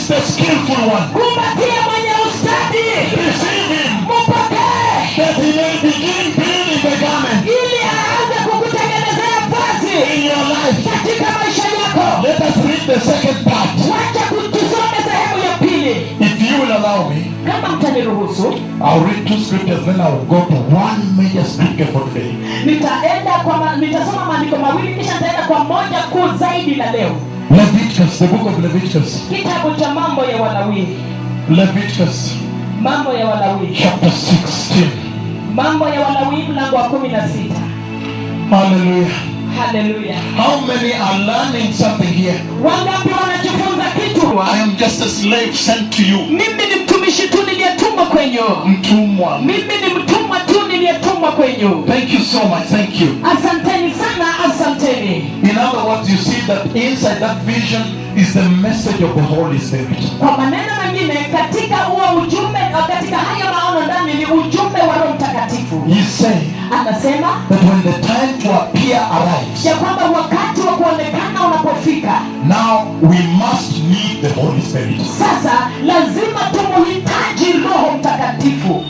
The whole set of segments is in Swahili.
Embrace the skillful one. kumbatie mwenye ustadi Receive him mpokee that he may begin building the garment ili aanze kukutengenezea vazi in your life. katika maisha yako Let us read the second part. wacha tusome sehemu ya pili If you will allow me, kama mtaniruhusu I'll read two scriptures, then I'll go to one major scripture for today. nitaenda kwa ma, nitasoma maandiko mawili kisha nitaenda kwa moja kuu zaidi la leo Leviticus, the book of Leviticus. kitabu cha mambo ya walawii Leviticus mambo ya walawii chapter 16. mambo ya walawii mlango wa kumi na sita Hallelujah. haleluya How many are learning something here? wangapi wanajifunza kitu I am just a slave sent to you. mimi ni mtumishi tu niliyetumwa kwenyu Mtumwa. mimi ni mtumwa tu niliyetumwa kwenyu Thank you so much. Thank you. asanteni sana asanteni In other words, you see that inside that vision is the message of the Holy Spirit. kwa maneno mengine katika huo ujumbe katika hayo maono ndani ni ujumbe wa roho mtakatifu He's saying anasema that when the time to appear arrives, ya kwamba wakati wa kuonekana unapofika now we must need the Holy Spirit. sasa lazima tumuhitaji roho mtakatifu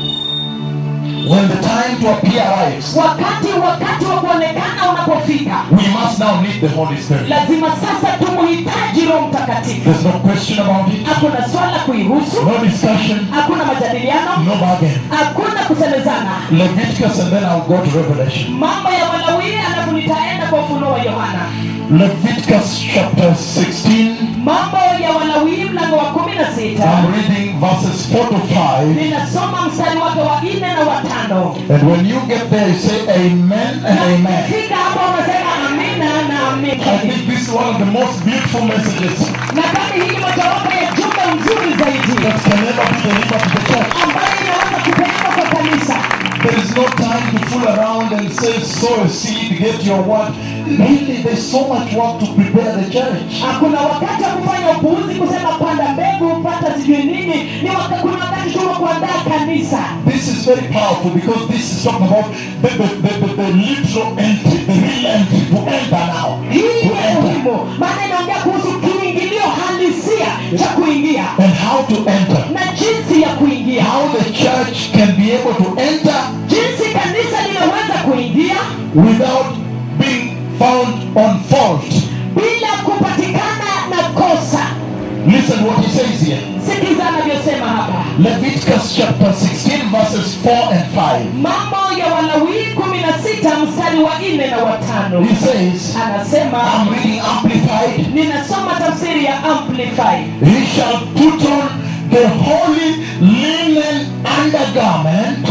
When the time to appear arrives, wakati wakati wa kuonekana unapofika we must now need the Holy Spirit. lazima sasa tumuhitaji roho mtakatifu There's no question about it, hakuna swala kuihusu no discussion, hakuna majadiliano no bargain. hakuna kusemezana Leviticus and then I'll go to Revelation. mambo ya walawii alafu nitaenda kwa ufunuo wa yohana Leviticus chapter 16. mambo ya walawii mlango wa kumi na sita I'm reading verses 4 to 5. ninasoma mstari wake wa nne na watano And when you get there, you say amen and amen. fika hapo unasema amina na I amina think this is one of the most beautiful messages na kama hii ni mojawapo ya jumbe nzuri zaidi that can ever be delivered to the church. ambayo inaweza kupeana kwa kanisa There is no time to fool around and say, sow a seed, get your word. Really, there's so much work to prepare the church. hakuna wakati wa kufanya upuuzi kusema panda mbegu pata sijui nini ni waka, kuna wakati tu wa kuandaa kanisa This is very powerful because this is talking about the, the, the, the, the literal entry, the real entry, to enter now. hii To ni enter. muhimu maana inaongea kuhusu kiingilio halisia cha kuingia And how to enter. na jinsi ya kuingia How the church can be able to enter jinsi kanisa linaweza kuingia without being found on fault. bila kupatikana na kosa Listen what he says here. sikiza anavyosema hapa Leviticus chapter 16 verses 4 and 5. mambo ya walawii kumi na sita mstari wa nne na watano He says, anasema I'm reading amplified. ninasoma tafsiri ya amplified He shall put on the holy linen undergarment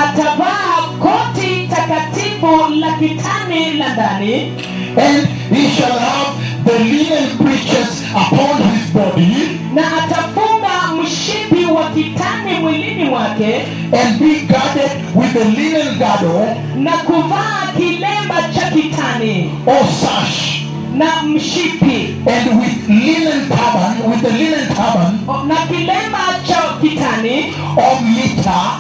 atavaa koti takatifu la kitani la ndani and he shall have the linen breeches upon his body na atafunga mshipi wa kitani mwilini mwake and be girded with the linen girdle na kuvaa kilemba cha kitani or sash na mshipi and with linen turban, with the linen turban na kilemba cha kitani of mitre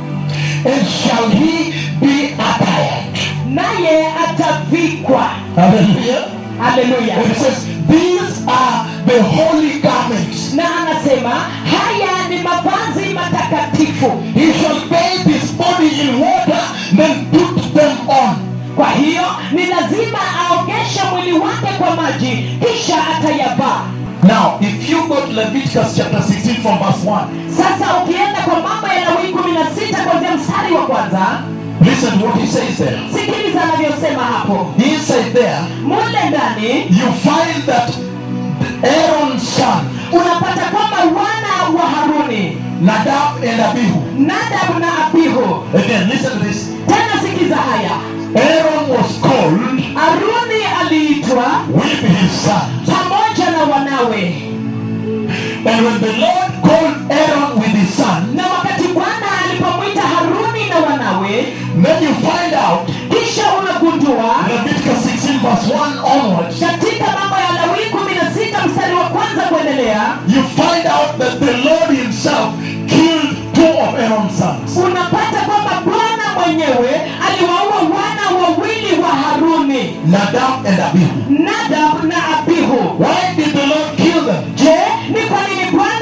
and shall he be attired. naye atavikwa Hallelujah. haleluya And it says, These are the holy garments. na anasema haya ni mavazi matakatifu He shall bathe his body in water, then put them on. kwa hiyo ni lazima aogeshe mwili wake kwa maji kisha atayavaa Now, if you go to Leviticus chapter 16 from verse 1, sasa ukienda kwa mambo ya lawii kumi na sita kwanzia mstari wa kwanza listen to what he says there. sikiliza anavyosema hapo Inside there, mule ndani you find that Aaron's son, unapata kwamba wana wa haruni Nadab and Abihu. nadabu na abihu Again, listen to this. tena sikiza haya Aaron was called haruni aliitwa with his son. pamoja na wanawe And when the Lord called Aaron with his son, na wakati bwana alipomwita haruni na wanawe then you find out kisha unagundua Leviticus 16 verse 1 onwards, katika mambo ya lawii kumi na sita mstari wa kwanza kuendelea you find out that the Lord himself killed two of Aaron's sons. unapata kwamba bwana mwenyewe aliwaua wana wawili wa haruni Nadab and Abihu. nadab na abihu Why did the Lord kill them? je ni kwa nini bwana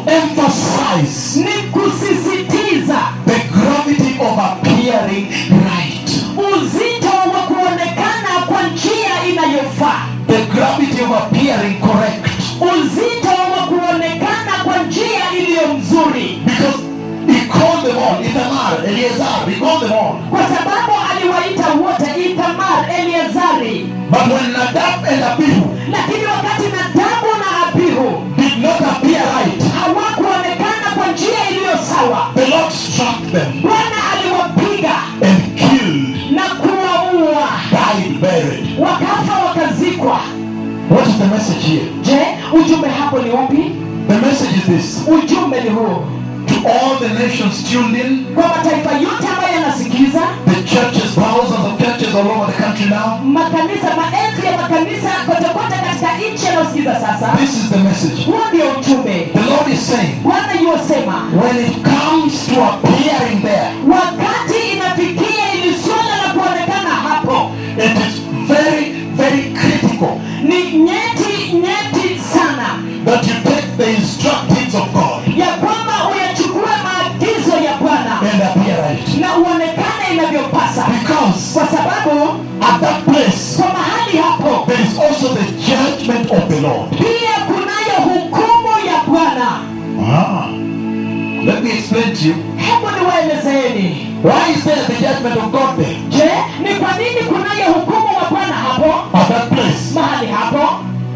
emphasize ni kusisitiza the gravity of appearing right. uzito wa kuonekana kwa njia inayofaa The gravity of appearing correct. uzito wa kuonekana kwa njia iliyo mzuri Because he called them all, Ithamar, Eleazar, he called them all. kwa sababu aliwaita wote ithamar eleazari But when Nadab and Abihu lakini wakati nadabu na abihu did not appear right, hawakuonekana kwa njia iliyo sawa the Lord struck them bwana aliwapiga and killed, na kuwaua died, buried. wakafa wakazikwa What is the message here? je ujumbe hapo ni upi The message is this ujumbe ni huu to all the nations tuned in, kwa mataifa yote ambayo yanasikiza the churches, thousands of churches all over the country now. makanisa maelfu ya makanisa kotekote katika nchi yanayosikiza sasa This is the message. huo ndio ujumbe The Lord is saying, bwana yuwasema when it comes to appearing there, wakati inafikia ili swala la kuonekana hapo it is very, very critical ni nyeti nyeti sana that you take the instructions of God ya kwamba uyachukue maagizo ya bwana and appear right. na uonekane inavyopasa Because kwa sababu at that place, kwa mahali hapo there is also the judgment of the Lord. pia kunayo hukumu ya bwana Ah. Let me explain to you. hebu niwaelezeeni Why is there the judgment of God there? je ni kwa nini kunayo hukumu wa bwana hapo At that place. mahali hapo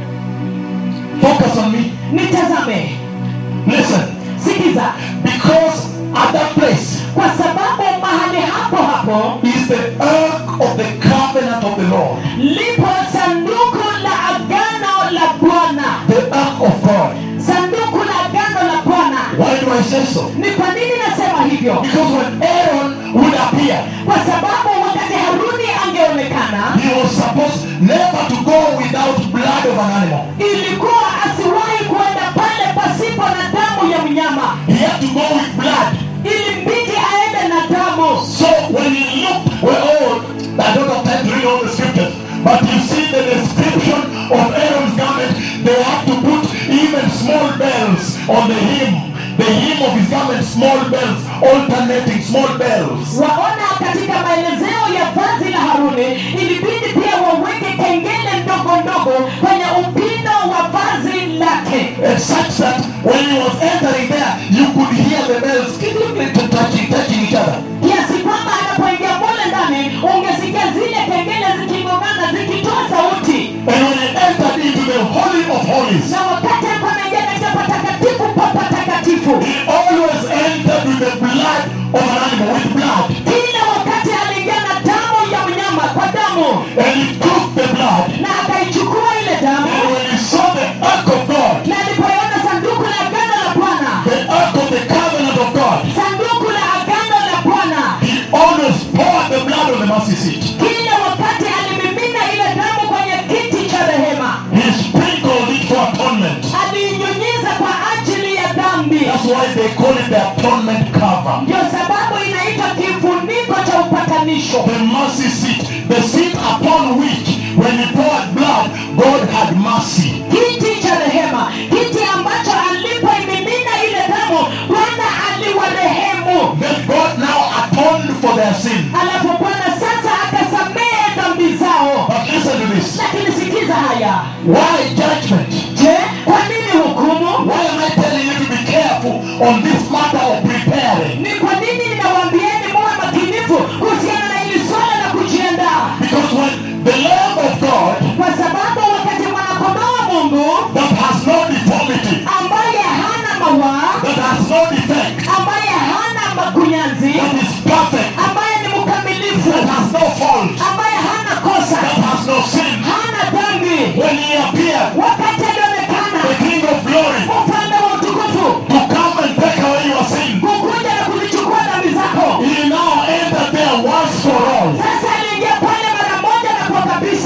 Focus on me. nitazame Listen. sikiza Because at that place kwa sababu mahali hapo hapo is the ark of the covenant of the Lord. lipo sanduku la agano la bwana The ark of God. sanduku la agano la bwana Why do I say so? ni kwa nini nasema hivyo Because when Aaron would appear, kwa sababu wakati haruni angeonekana he was supposed never to go without blood of an animal. ilikuwa asiwahi kuenda pale pasipo na damu ya mnyama He had to go with blood. ilimbidi aende na damu So when you look, well, oh, I don't have time to read all the scriptures, but you see the description of Aaron's garment, they have to put even small bells on the hem. The hem of his garment, small bells, alternating small bells. waona katika maelezeo ya vazi la haruni ilibidi pia waweke kengele ndogo ndogo kwenye upindo wa vazi lake And such that when he was entering there, you could hear the bells touching, touching each other. kiasi kwamba anapoingia mule ndani ungesikia zile kengele zikigongana zikitoa sauti And when he entered into the Holy of Holies, na wakati alikuwa anaingia katika patakatifu pa patakatifu he always entered with the blood of an animal, with blood. kila wakati aliingia na damu ya mnyama kwa damu And he took the blood. na akaichukua ile And damu when he saw the ark of God, na alipoiona sanduku la agano la bwana the ark of the covenant of God, sanduku la agano la bwana he always poured the blood on the mercy seat. kila wakati alimimina ile damu kwenye kiti cha rehema He sprinkled it for atonement. aliinyunyiza kwa ajili ya dhambi That's why they call it the atonement cover. ndio sababu inaitwa kifuniko cha upatanisho The mercy seat, the seat upon which, when he poured blood, God had mercy. kiti cha rehema kiti ambacho alipoimimina ile damu bwana aliwarehemu Then God now atoned for their sin. alafu bwana sasa akasamehe dhambi zao But listen to this. lakini sikiza haya Why judgment? je kwa nini hukumu Why am I telling you to be careful on this matter of preparing? ni kwa nini ninawaambieni muwe makinifu kuhusiana na hili swala la kujiandaa Because when the Lamb of God kwa sababu wakati mwanakondoo wa mungu that has no deformity, ambaye hana mawaa that has no defect, ambaye hana makunyanzi that is perfect, ambaye ni mkamilifu that has no fault, ambaye hana kosa that has no sin, hana dhambi when he appeared, wakati alionekana the King of glory, ufalme wa utukufu to come and take away your sin, kukuja na kuzichukua dhambi zako he now entered there once for all. sasa aliingia pale mara moja na kwa kabisa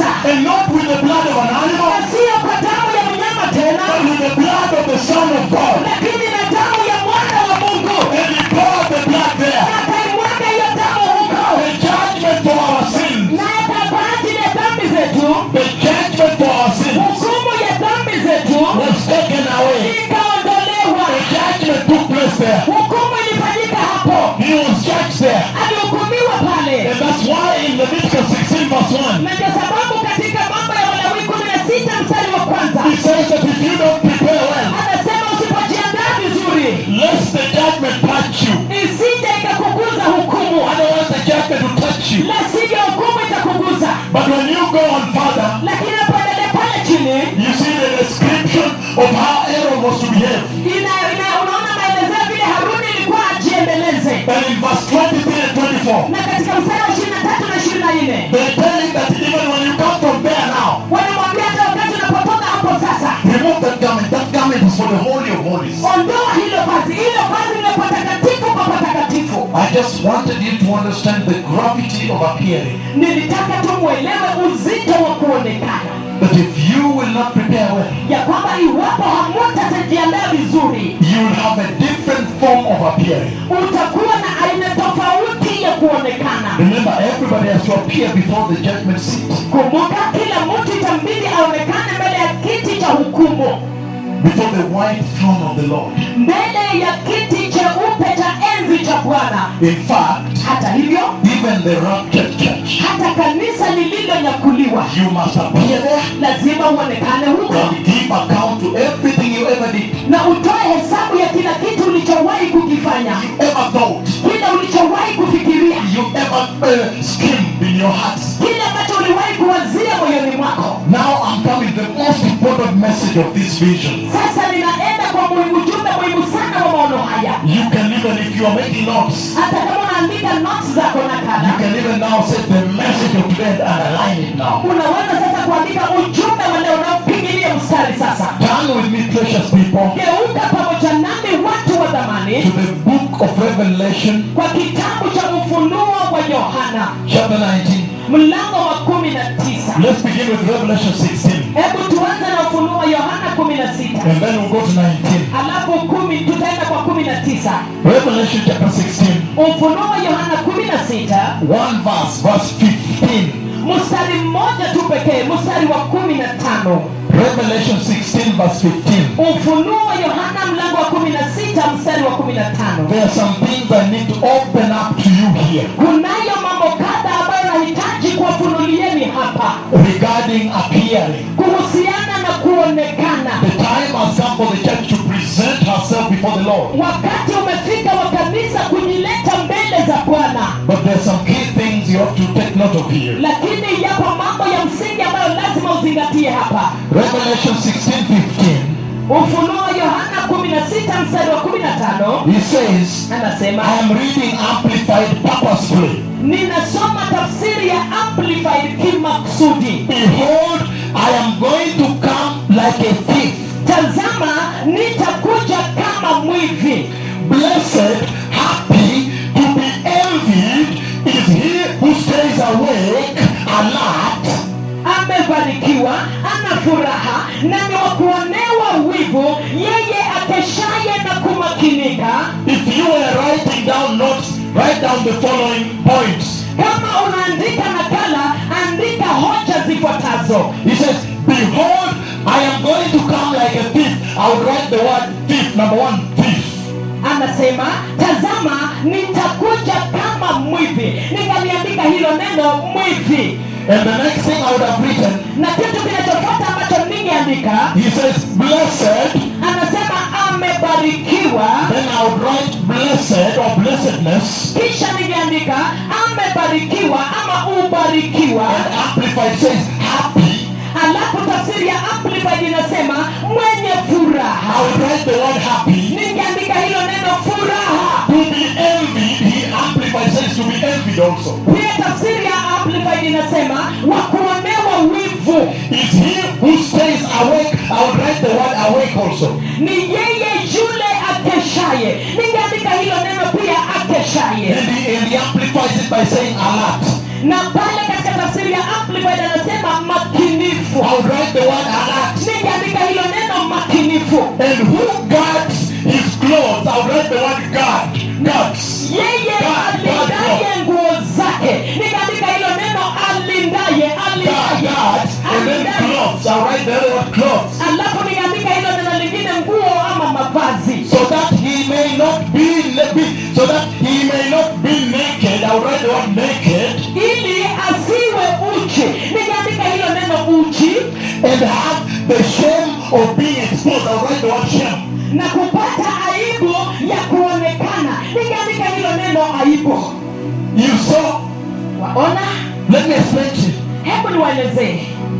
you. la sivyo hukumu itakuguza But when you go on further, lakini napoendelea pale chini you see the description of how Aaron was to behave. ina, ina, unaona maelezeo vile haruni ilikuwa ajiendeleze And in verse 23 and 24, na katika mstari wa ishirini na tatu na ishirini na nne they tell him that even when you come from there now, wanamwambia hata wakati unapotoka hapo sasa remove that garment. That garment is for the Holy of Holies. ondoa hilo vazi hilo vazi lile patakatifu pa patakatifu I just wanted you to understand the gravity of appearing. nilitaka tu mwelewe uzito wa kuonekana That if you will not prepare well, ya kwamba iwapo hamutajiandaa vizuri you will have a different form of appearing. utakuwa na aina tofauti ya kuonekana Remember, everybody has to appear before the judgment seat, kumbuka kila mtu itambidi aonekane mbele ya kiti cha hukumu before the white throne of the Lord. mbele ya kiti cheupe cha enzi cha bwana In fact, hata hivyo even the raptured church, hata kanisa lililonyakuliwa you must appear there lazima uonekane huko and give account to everything you ever did, na utoe hesabu ya kila kitu ulichowahi kukifanya you ever thought, kile ulichowahi kufikiria you ever uh, schemed in your hearts. kile ambacho uliwahi kuwazia moyoni mwako Now I'm coming to the most important message of this vision. sasa ninaenda kwa muhimu ujumbe muhimu sana wa maono haya You can even, if you are making notes, hata kama unaandika notes zako na you kada can even now say the message of today and underline it now. unaweza sasa kuandika ujumbe wa leo unaopigilia mstari sasa Turn with me, precious people, geuka pamoja nami watu wa dhamani to the book of Revelation, kwa kitabu cha ufunuo wa yohana chapter 19. mlango wa kumi na tisa Let's begin with Revelation 16, hebu tuanze na ufunuo wa yohana kumi na sita and then we'll go to 19. alafu kumi tutaenda kwa kumi na tisa Revelation chapter 16, ufunuo wa yohana kumi na sita one verse, verse 15. mstari mmoja tu pekee mstari wa kumi na tano Revelation 16, verse 15. ufunuo wa yohana mlango wa kumi na sita mstari wa kumi na tano There are some things I need to open up to you here kunayo mambo kadha ambayo nahitaji kuwafunulieni hapa regarding appearing. kuhusiana na kuonekana The time has come for the church to present herself before the Lord. wakati umefika wa kanisa kujileta mbele za bwana But there are some key things you have to take note of here. lakini yapo mambo ya msingi ambayo lazima uzingatie hapa Revelation 16, 15. ufunuo wa yohana 16 mstari wa 15 He says, anasema I am reading amplified purposefully. ninasoma tafsiri ya amplified kimaksudi Behold, I am going to come like a thief. tazama nitakuja kama mwivi Blessed, happy, to be envied is he who stays awake, alert, amebarikiwa ana furaha na ni wa kuonewa wivu yeye akeshaye na kumakinika If you were writing down notes, write down the following points. kama unaandika nakala andika hoja zifuatazo He says, Behold, I am going to come like a thief. I would write the word thief. Number one, thief. anasema tazama nitakuja kama mwivi nikaliandika hilo neno mwivi And the next thing I would have written, na kitu kinachofuata ambacho ningeandika he says, Blessed. anasema amebarikiwa Then I would write blessed or blessedness. kisha ningeandika amebarikiwa ama ubarikiwa And Amplified says, happy. alafu tafsiri ya amplified inasema mwenye I furaha would write the word happy. ningeandika hilo neno furaha To be envied, he amplified says to be envied also. pia tafsiri ya amplified inasema wa kuonewa wivu Is he who stays awake? I would write the word awake also. ni yeye yule akeshaye ningeandika hilo neno pia akeshaye And he, and he amplifies it by saying alert. na pale katika tafsiri ya amplified anasema makinifu I would write the word alert. ningeandika hilo neno makinifu And who guards his clothes? I would write the word guard. Guards. yeye alindaye nguo zake nikaandika hilo neno alindaye Guard, alindaye guards. And then alindaye clothes. I'll write the other word clothes. alafu nikaandika hilo neno lingine nguo ama mavazi So that he may not be, be so that he may not be naked. I will write the word naked ili asiwe uchi nikaandika hilo neno uchi and have the shame of being exposed. I'll write the word shame. na kupata aibu ya kuonekana nikaandika hilo neno aibu You saw waona Let me explain to you. hebu niwaelezee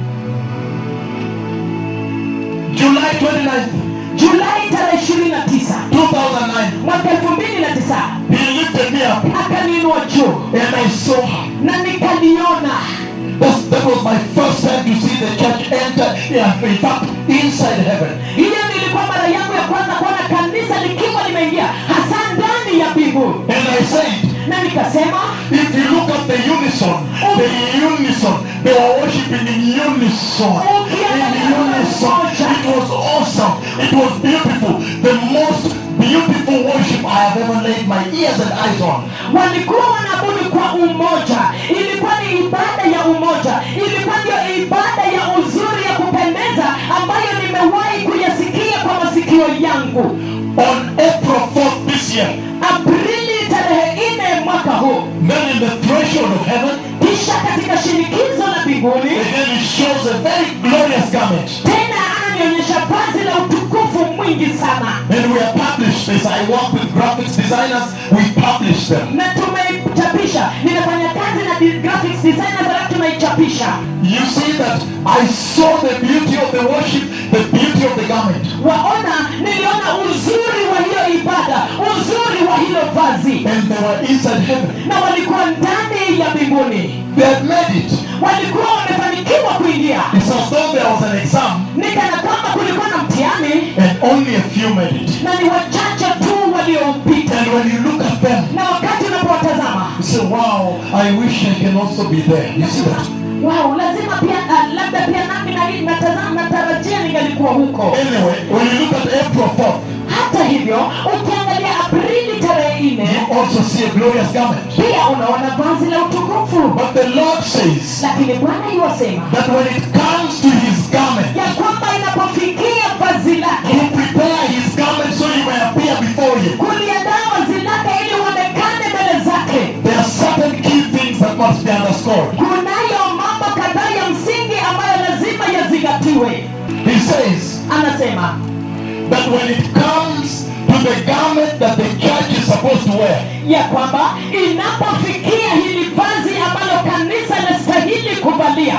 July 29th, julai tarehe ishirini na tisa 2009, mwaka elfu mbili na tisa he lifted me up akaniinua juu and I saw her. na nikaliona That's, that was my first time to see the church enter, yeah, in fact, inside heaven. hiyo nilikuwa mara yangu ya kwanza kuona kanisa likiwa limeingia hasa ndani ya mbingu And I said, na nikasema if you look at the unison, the unison, they were worshiping in unison. In unison. It was awesome. It was beautiful. The most beautiful worship I have ever laid my ears and eyes on. walikuwa wanaabudu kwa umoja ilikuwa ni ibada ya umoja ilikuwa ndio ibada ya uzuri ya kupendeza ambayo nimewahi kuyasikia kwa masikio yangu On April 4th this year, aprili tarehe nne mwaka huu then in the threshold of heaven, kisha katika shinikizo la mbinguni again it shows a very glorious garment. tena ananionyesha vazi la utukufu mwingi sana And we have published this. I work with graphics designers. We publish them. na tumeichapisha nimefanya kazi na di- graphics designers alafu tunaichapisha You see that I saw the beauty of the worship, the beauty of the garment. waona niliona uzuri wa hiyo ibada uzuri wa hilo vazi And they were inside heaven. na walikuwa ndani ya mbinguni They had made it. walikuwa wamefanikiwa kuingia It's as though there was an exam ni kana kwamba kulikuwa na mtihani and only a few made it. na ni wachache tu walioupita And when you look at them, na wakati unapowatazama you say, wow, I wish I can also be there. You see that? wow lazima pia uh, labda pia nami na hii natazama natarajia ningalikuwa huko Anyway, when you look at April 4th, hata hivyo ukiangalia aprili tarehe nne you also see a glorious garment. pia unaona vazi la utukufu But the Lord says lakini bwana iwasema that when it comes to his garment, ya kwamba inapofikia vazi lake to prepare his garment so he may appear before you, kuliandaa vazi lake ili uonekane mbele zake there are certain key things that must be underscored. kunayo mambo kadhaa ya msingi ambayo lazima yazingatiwe He says anasema that when it comes to the garment that the church is supposed to wear, ya kwamba inapofikia hili vazi ambalo kanisa linastahili kuvalia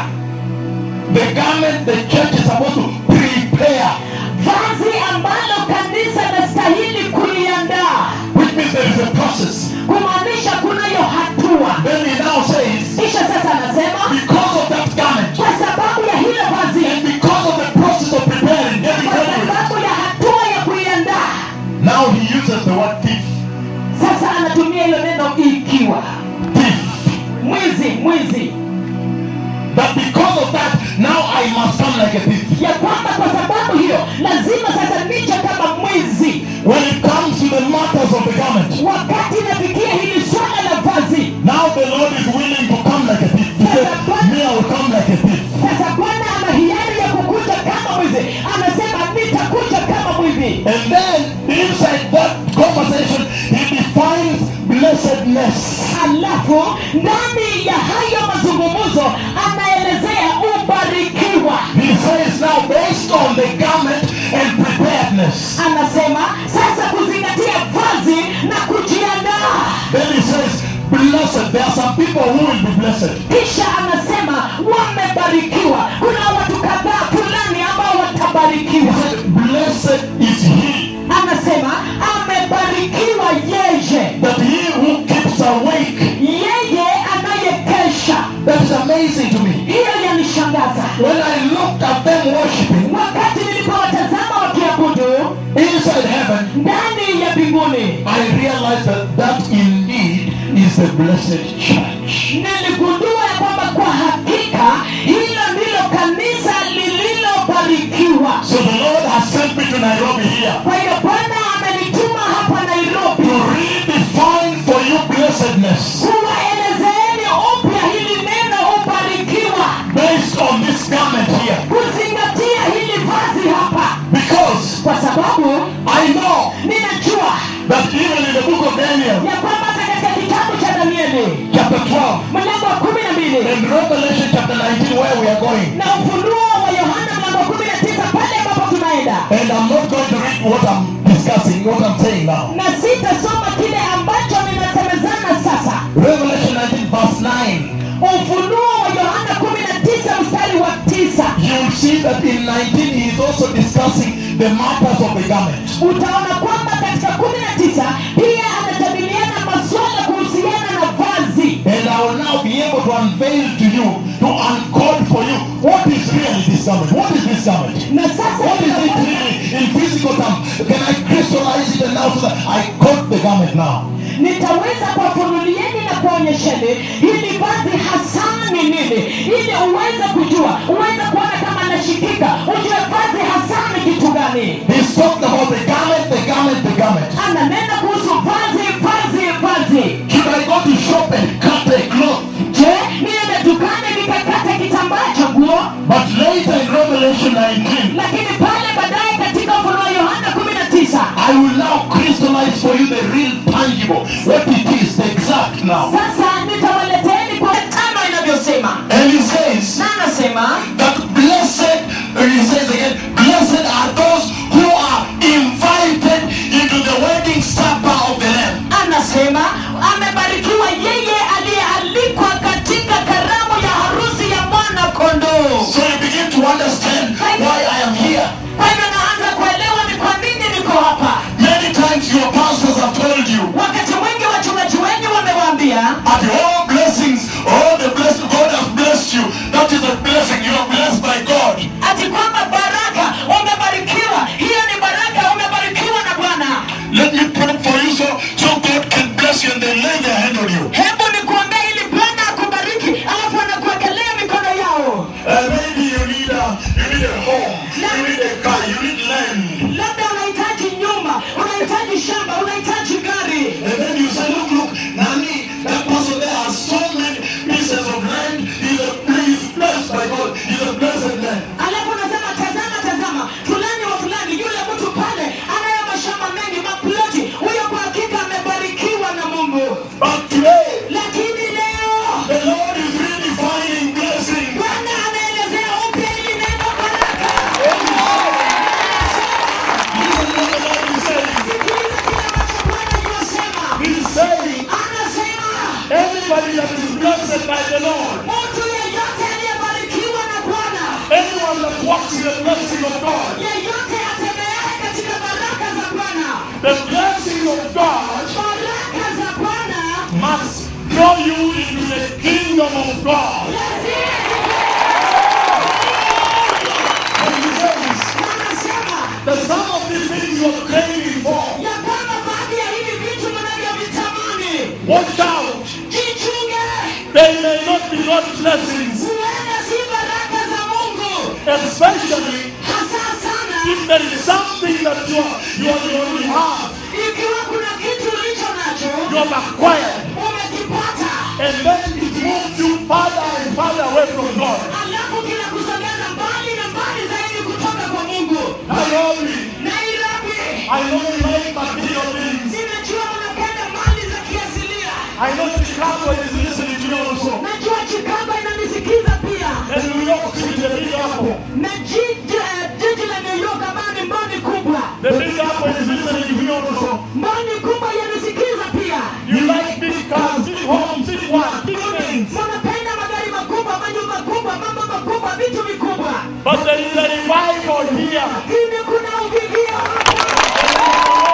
the garment the church is supposed to prepare, vazi ambalo kanisa linastahili kuliandaa which means there is a process. kumaanisha kunayo hatua Then he now says, kisha sasa anasema because of that garment kwa sababu ya hilo vazi and because of the process of preparing, getting kwa ready, sababu ya hatua ya kuiandaa now he uses the word thief. sasa anatumia hilo neno ikiwa Thief. mwizi mwizi That because of that, now I must come like a thief. ya kwamba kwa sababu hiyo lazima sasa niche kama mwizi When it comes to the matters of the garment, wakati inafikia hili swala la vazi now the Lord is willing to come like a thief. He said, Me, I will come like a thief. sasa bwana ana hiari ya kukuja kama mwizi anasema nitakuja kama mwizi And then inside that conversation, he defines blessedness. alafu ndani ya hayo mazungumzo anaelezea ubarikiwa He says now, based on the garment and preparedness, anasema sasa kuzingatia vazi na kujiandaa then he says, Blessed. There are some people who will be blessed. kisha anasema wamebarikiwa kuna watu kadhaa fulani ambao He watabarikiwa said, Blessed is he anasema amebarikiwa yeye that he who keeps awake. yeye anayekesha That is amazing to me. hiyo yanishangaza When I looked at them worshiping wakati nilipowatazama wakiabudu inside heaven, ndani ya mbinguni I realized that that indeed is the blessed church. niligundua ya kwamba kwa hakika hilo ndilo kanisa lililobarikiwa So the Lord has sent me to Nairobi here kwa hiyo bwana amenituma hapa to nairobi redefine for you blessedness kuwaelezeeni upya hili neno ubarikiwa based on this garment here. kuzingatia hili vazi hapa Because kwa sababu I know ninajua that even in the book of Daniel, ya kwamba hata katika kitabu cha danieli chapter 12, mlango wa kumi na mbili and Revelation chapter 19, where we are going, na ufunuo wa yohana mlango wa kumi na tisa pale ambapo tunaenda and I'm not going to read what I'm discussing, what I'm saying now. na sitasoma kile ambacho ninasemezana sasa Revelation 19, verse 9. see that in 19 he is also discussing the matters of the garment. utaona kwamba katika kumi na tisa pia anajadiliana maswala kuhusiana na vazi And I will now be able to unveil to you, to uncode for you, what is really this garment? What is this garment? na sasa What is it nitakuwa- really in physical terms? Can I crystallize it and now so that I code the garment now? nitaweza kuwafunulieni na kuonyesheni hili vazi hasa ni nini ili uweze kujua uweze kuona kama anashikika ujue vazi hasa ni kitu gani He's talking about the garment, the garment, the garment. ananena kuhusu vazi vazi vazi Should I go to shop and cut a cloth? je niende dukani nikakata kitambaa cha nguo But later in Revelation 19, lakini pale baadaye katika ufunuo yohana kumi na tisa I will now crystallize for you the real tangible, what it is, the exact now. sasa nitawaleteeni kwa tano inavyosema And he says na anasema that blessed, and he says again, blessed are those who are invited into the wedding supper of the Lamb. anasema amebarikiwa yeye aliyealikwa katika karamu ya harusi ya mwana kondoo So you begin to understand why I am here. kwa hivyo naanza kuelewa ni kwa nini niko hapa Many times your pastors have told you wakati mwingi wachungaji wengi wamewaambia at all blessings, all the blessings God has blessed you. That is a blessing. You are blessed by God. ati kwamba baraka umebarikiwa hiyo ni baraka umebarikiwa na bwana Let me pray for you so, so God can bless you and they lay their hand on you. hebu nikuombea ili bwana akubariki alafu anakuwekelea mikono yao Uh, maybe you need a you need a home, you need a car, you need land. labda unahitaji nyumba unahitaji shamba unahitaji gari And then you say, look, look, Nani, that person there has so many pieces of land. He's, a, he's blessed by God. He's a blessed man. alafu unasema tazama tazama fulani wa fulani yule mtu pale anayo mashamba mengi maploti huyo kwa hakika amebarikiwa na mungu But today, lakini leo the Lord is redefining blessing. bwana anaelezea upya ili neno baraka Listen to what the Lord is saying. sikiliza kile ambacho bwana yuwasema He's saying, anasema anybody that is blessed by the Lord, mtu yeyote aliyebarikiwa na bwana anyone that walks in the blessing of God, yeyote atembeaye katika baraka za bwana the blessing of God baraka za bwana must draw you into the kingdom of God. And he says anasema that some of these things you are craving for, ya kwamba baadhi ya hivi vitu mnavyovitamani watch out. jichunge They may not be God's blessings, huenda si baraka za mungu especially hasa sana if there is something that you, are, you, are, you already have, ikiwa kuna kitu ulicho nacho you have acquired, umekipata and then it moves you further and further away from God. alafu kinakusogeza mbali na mbali zaidi kutoka kwa mungu Nairobi, nairobi I know you like material things. ninajua unapenda mali za kiasilia I know Chicago is listening to you also. najua chicago inanisikiza pia And New York City, the Big Apple. na jiji eh, jiji la new york ambayo ni mboni kubwa The Big Apple is listening to you also. mboni kubwa yanisikiza pia You like big cars, big homes, big what, big things. wanapenda magari makubwa manyumba kubwa mambo makubwa vitu vikubwa But there is a revival here. lakini kuna uvivio hapa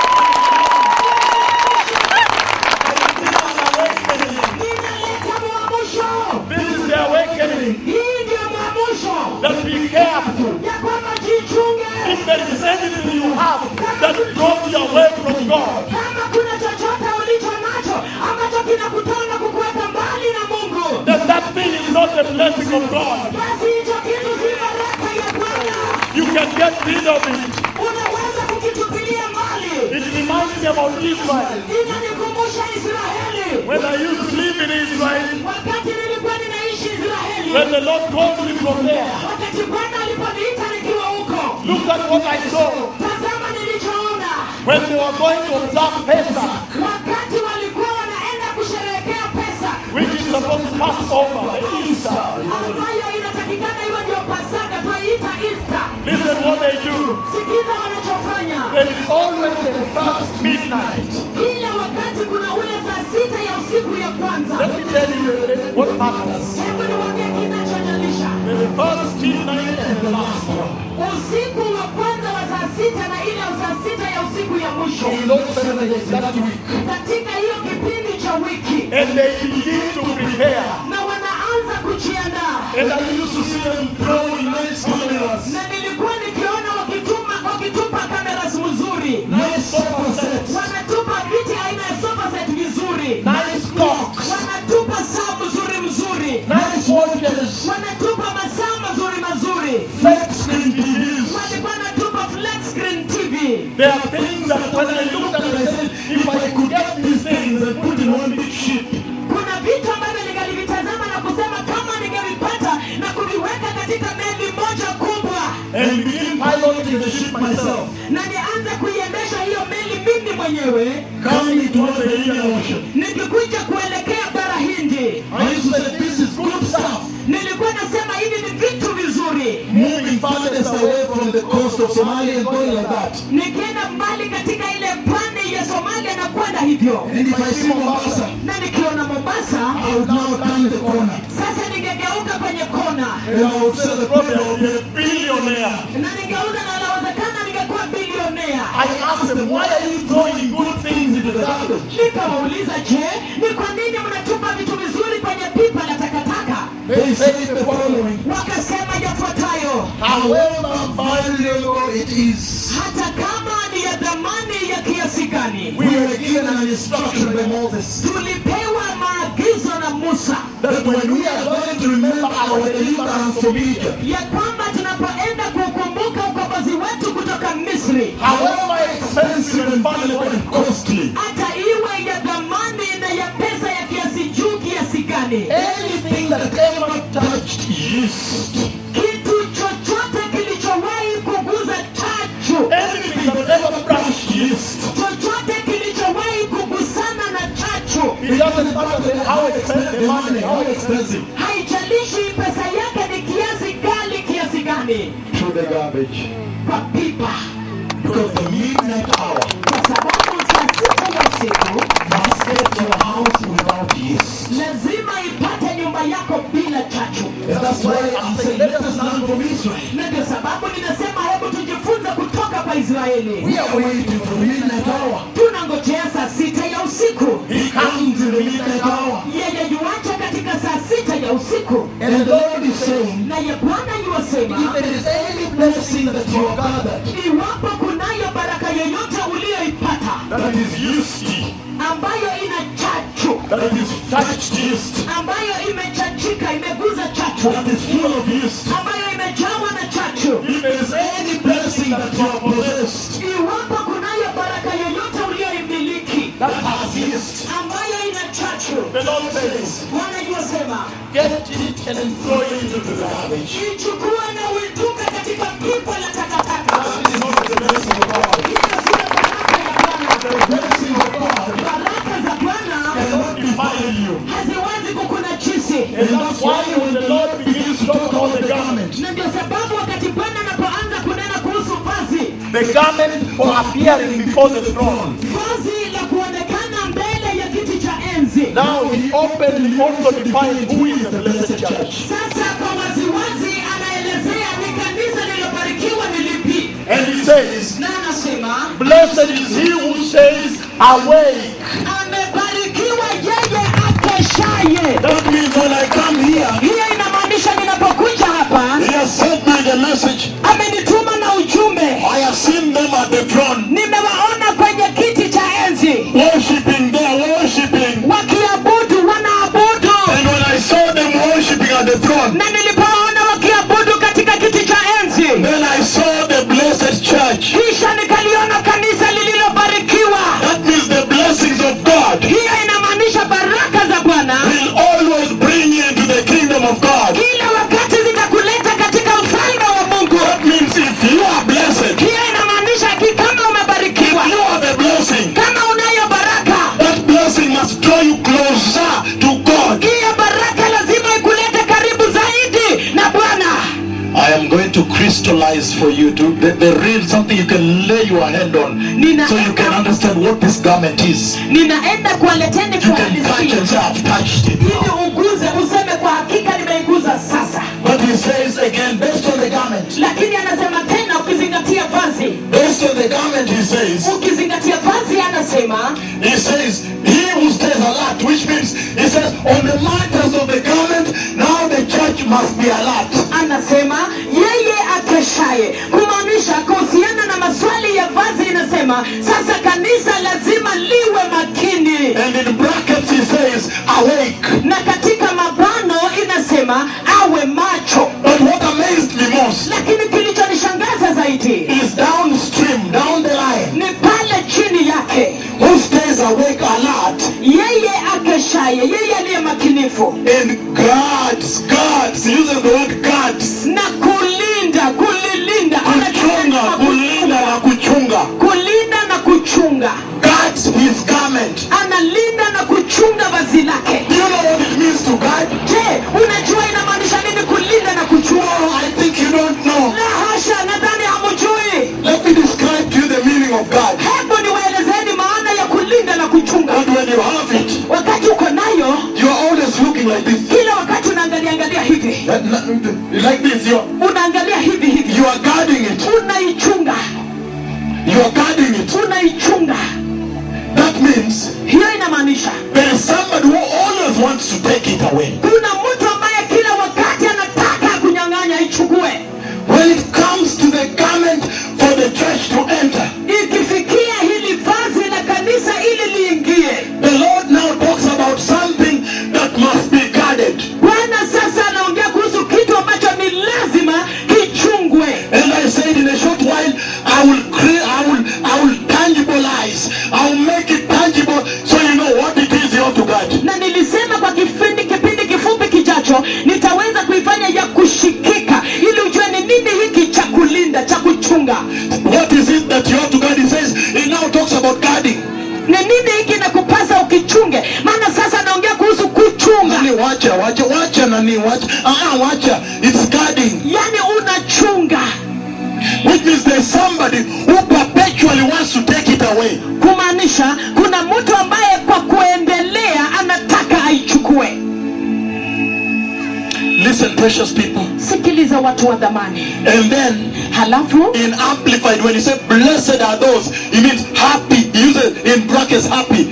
inaleta mwamusho This is the awakening. hii ndio mwamusho That be careful. ya kwamba jichunge If there is anything you have that draws you away from God, kama kuna chochote ulicho nacho ambacho kinakutana kukuweka mbali na mungu then that thing is not the blessing of God. basi hicho kitu si baraka ya bwana You can get rid of it. unaweza kukitupilia mbali It reminds me about Israel. inanikumbusha israeli When I used to live in Israel, wakati nilikuwa ninaishi israeli when the Lord called me from there, wakati bwana aliponiita nikiwa huko look at what I saw. tazama nilichoona When they were going to observe Pesach, wakati walikuwa wanaenda kusherehekea pesa which is supposed to pass over, the Easter. ambayo inatakikana iwe ndio pasaka twaiita easter Listen what they do. sikiza wanachofanya There is always the first midnight. kila wakati kuna ule saa sita ya usiku ya kwanza Let me tell you what happens. hebu niwambie kinachonyalisha When the first midnight and the last one. usiku wa kwanza wa saa sita na ile ya saa sita ya usiku ya mwisho In those seven days, that week. katika hiyo kipindi cha wiki And they begin to prepare. na wanaanza kujiandaa And I used to see them throwing nice cameras, na nilikuwa nikiona wakituma wakitupa cameras mzuri nice sofa sets, wanatupa viti aina ya sofa set vizuri nice clocks, wanatupa saa mzuri mzuri nice watches, wanatupa masaa mazuri mazuri flat screen TVs. walikuwa wanatupa flat screen tv There are things that when I looked at it, I said, if I could get these things and put in one big ship, kuna vitu ambavyo ningalivitazama na kusema kama ningevipata na kuviweka katika meli moja kubwa and begin piloting the ship myself, na nianze kuiendesha hiyo meli mimi mwenyewe coming towards the Indian Ocean. nikikuja kuelekea bara hindi I used to say, this is good stuff. nilikuwa nasema hivi ni vitu vizuri Moving farthest away from the coast of Somalia and going like that. nikienda mbali katika ile pwani ya somalia na kwenda hivyo And if I see Mombasa, na nikiona mombasa I would now turn the corner. sasa ningegeuka kwenye kona And I would say, the prophet will be a billionaire. na ningeuza na inawezekana ningekuwa bilionea I asked them, why are you throwing good things into the garbage? nikawauliza je ni kwa nini mnatupa vitu vizuri kwenye pipa la takataka They said the following. wakasema yafuatayo However valuable it is, hata kama ni ya dhamani ya kiasi gani we were given an instruction by Moses tulipewa maagizo na musa that when we are going to remember our deliverance from Egypt, ya kwamba tunapoenda kukumbuka ukombozi wetu kutoka misri however expensive and valuable and costly, hata iwe ya dhamani na ya pesa ya kiasi juu kiasi gani anything that ever touched yeast, kitu chochote kilichowahi kuguza chachu anything that ever brushed yeast, chochote kilichowahi kugusana na chachu it doesn't matter how expensive the money, how expensive, haijalishi pesa yake ni kiasi gali kiasi gani to the garbage. kwa pipa Because the midnight hour kwa sababu saa sita ya usiku must get your house without yeast. lazima ipate nyumba yako bila chachu And that's why I'm saying, let us learn from Israel. na ndio sababu ninasema hebu tujifunze kutoka kwa israeli We are waiting for the midnight hour. tunangojea saa sita ya usiku He comes in the midnight hour. yeye yuacha katika saa sita ya usiku And the Lord is saying, naye bwana yuwasema if there is any blessing that you have gathered iwapo kunayo baraka yoyote uliyoipata that is yeasty, ambayo ina chachu that is touched yeast, ambayo imechachika imeguza chachu that is full of yeast, ambayo imejawa na chachu if there is any blessing that you have possessed iwapo kunayo baraka yoyote uliyoimiliki that has yeast, ambayo ina chachu the Lord says, bwana yuwasema get it and throw it into the garbage. ichukue na uitupe katika pipa la takataka That is not the blessing of God. hiyo sio baraka ya bwana The blessing of God baraka za bwana cannot defile you. haziwezi kukunajisi And that's why when the Lord begins to talk about the garment, na ndio sababu wakati bwana anapoanza kunena kuhusu vazi the garment for appearing before the throne. vazi la kuonekana mbele ya kiti cha enzi Now he openly also defined who is the blessed church. sasa kwa waziwazi anaelezea ni kanisa lililobarikiwa ni lipi And he says, na anasema Blessed is he who says, Awake. amebarikiwa yeye akeshaye That means when I come here, hiyo inamaanisha ninapokuja hapa he has sent me the message. amenituma na ujumbe I have seen them at the throne, nimewaona kwenye kiti cha enzi worshiping there, worshiping. wakiabudu wanaabudu And when I saw them worshiping at the throne, na nilipoona wakiabudu katika kiti cha enzi then I saw the blessed church. kisha nikaliona kanisa lililobarikiwa That means the blessings of God hiyo inamaanisha baraka za bwana will always bring you into the kingdom of God. kila wakati zitakuleta katika ufalme wa mungu That means if you are blessed, hiyo inamaanisha ki kama umebarikiwa you are the blessing. kama unayo baraka That blessing must draw you closer to God. hiyo baraka lazima ikulete karibu zaidi na bwana I am going to crystallize for you to the, the real something you can lay your hand on Nina- so you can understand what this garment is. ninaenda kuwaleteni You can touch kuhalisia and say, I've touched it. ili uguze useme kwa hakika nimeiguza sasa But he he says again, based on the garment, lakini anasema tena ukizingatia vazi based on the garment, he says, ukizingatia vazi anasema he says, he who stays alert, which means, he says, on the matters of the garment, now the church must be alert. anasema yeye akeshaye kumaanisha kuhusiana na maswali ya vazi inasema sasa kanisa lazima liwe makini And in brackets, he says, awake. na katika mabano inasema awe macho But what amazed me most lakini kilichonishangaza zaidi is downstream, down the line, ni pale chini yake who stays awake, alert, yeye akeshaye yeye aliye makinifu and guards, guards, he uses the word guards. na kulinda kulilinda Kuchunga, kulinda na kuchunga. kulinda na kuchunga Guards his garment. analinda na kuchunga vazi lake Do you know what it means to guard? je unajua inamaanisha nini kulinda na kuchunga No, I think you don't know. la hasha nadhani hamujui Let me describe to you the meaning of guard. hebu niwaelezeni maana ya kulinda na kuchunga And when you have it, wakati uko nayo you are always looking like this. kila wakati unaangalia angalia hivi That- that- Like this, you are, unaangalia hivi hivi you are guarding it. unaichunga You are guarding it. unaichunga That means hiyo inamaanisha there is somebody who always wants to take it away. kuna mtu ambaye kila wakati anataka kunyang'anya ichukue When it comes to the garment for the church to enter, ikifikia hili vazi la kanisa ili liingie the Lord now talks about something that must be guarded. bwana sasa anaongea kuhusu kitu ambacho ni lazima kichungwe And I said in a short while, I will create, I will, I will tangibilize, I will make it tangible so you know what it is you ought to guard. na nilisema kwa kipindi kipindi kifupi kijacho nitaweza kuifanya ya kushikika ili ujue ni nini hiki cha kulinda cha kuchunga What is it that you ought to guard? He says, he now talks about guarding. ni nini hiki na kupasa ukichunge maana sasa anaongea kuhusu kuchunga Nani wacha, wacha, wacha nani, wacha. Ah, wacha. It's guarding. yaani unachunga Which means there's somebody who perpetually wants to take it away. kumaanisha kuna mtu ambaye kwa kuendelea anataka aichukue Listen, precious people. sikiliza watu wa dhamani And then halafu in amplified, when he said blessed are those, he means happy. He uses in brackets happy.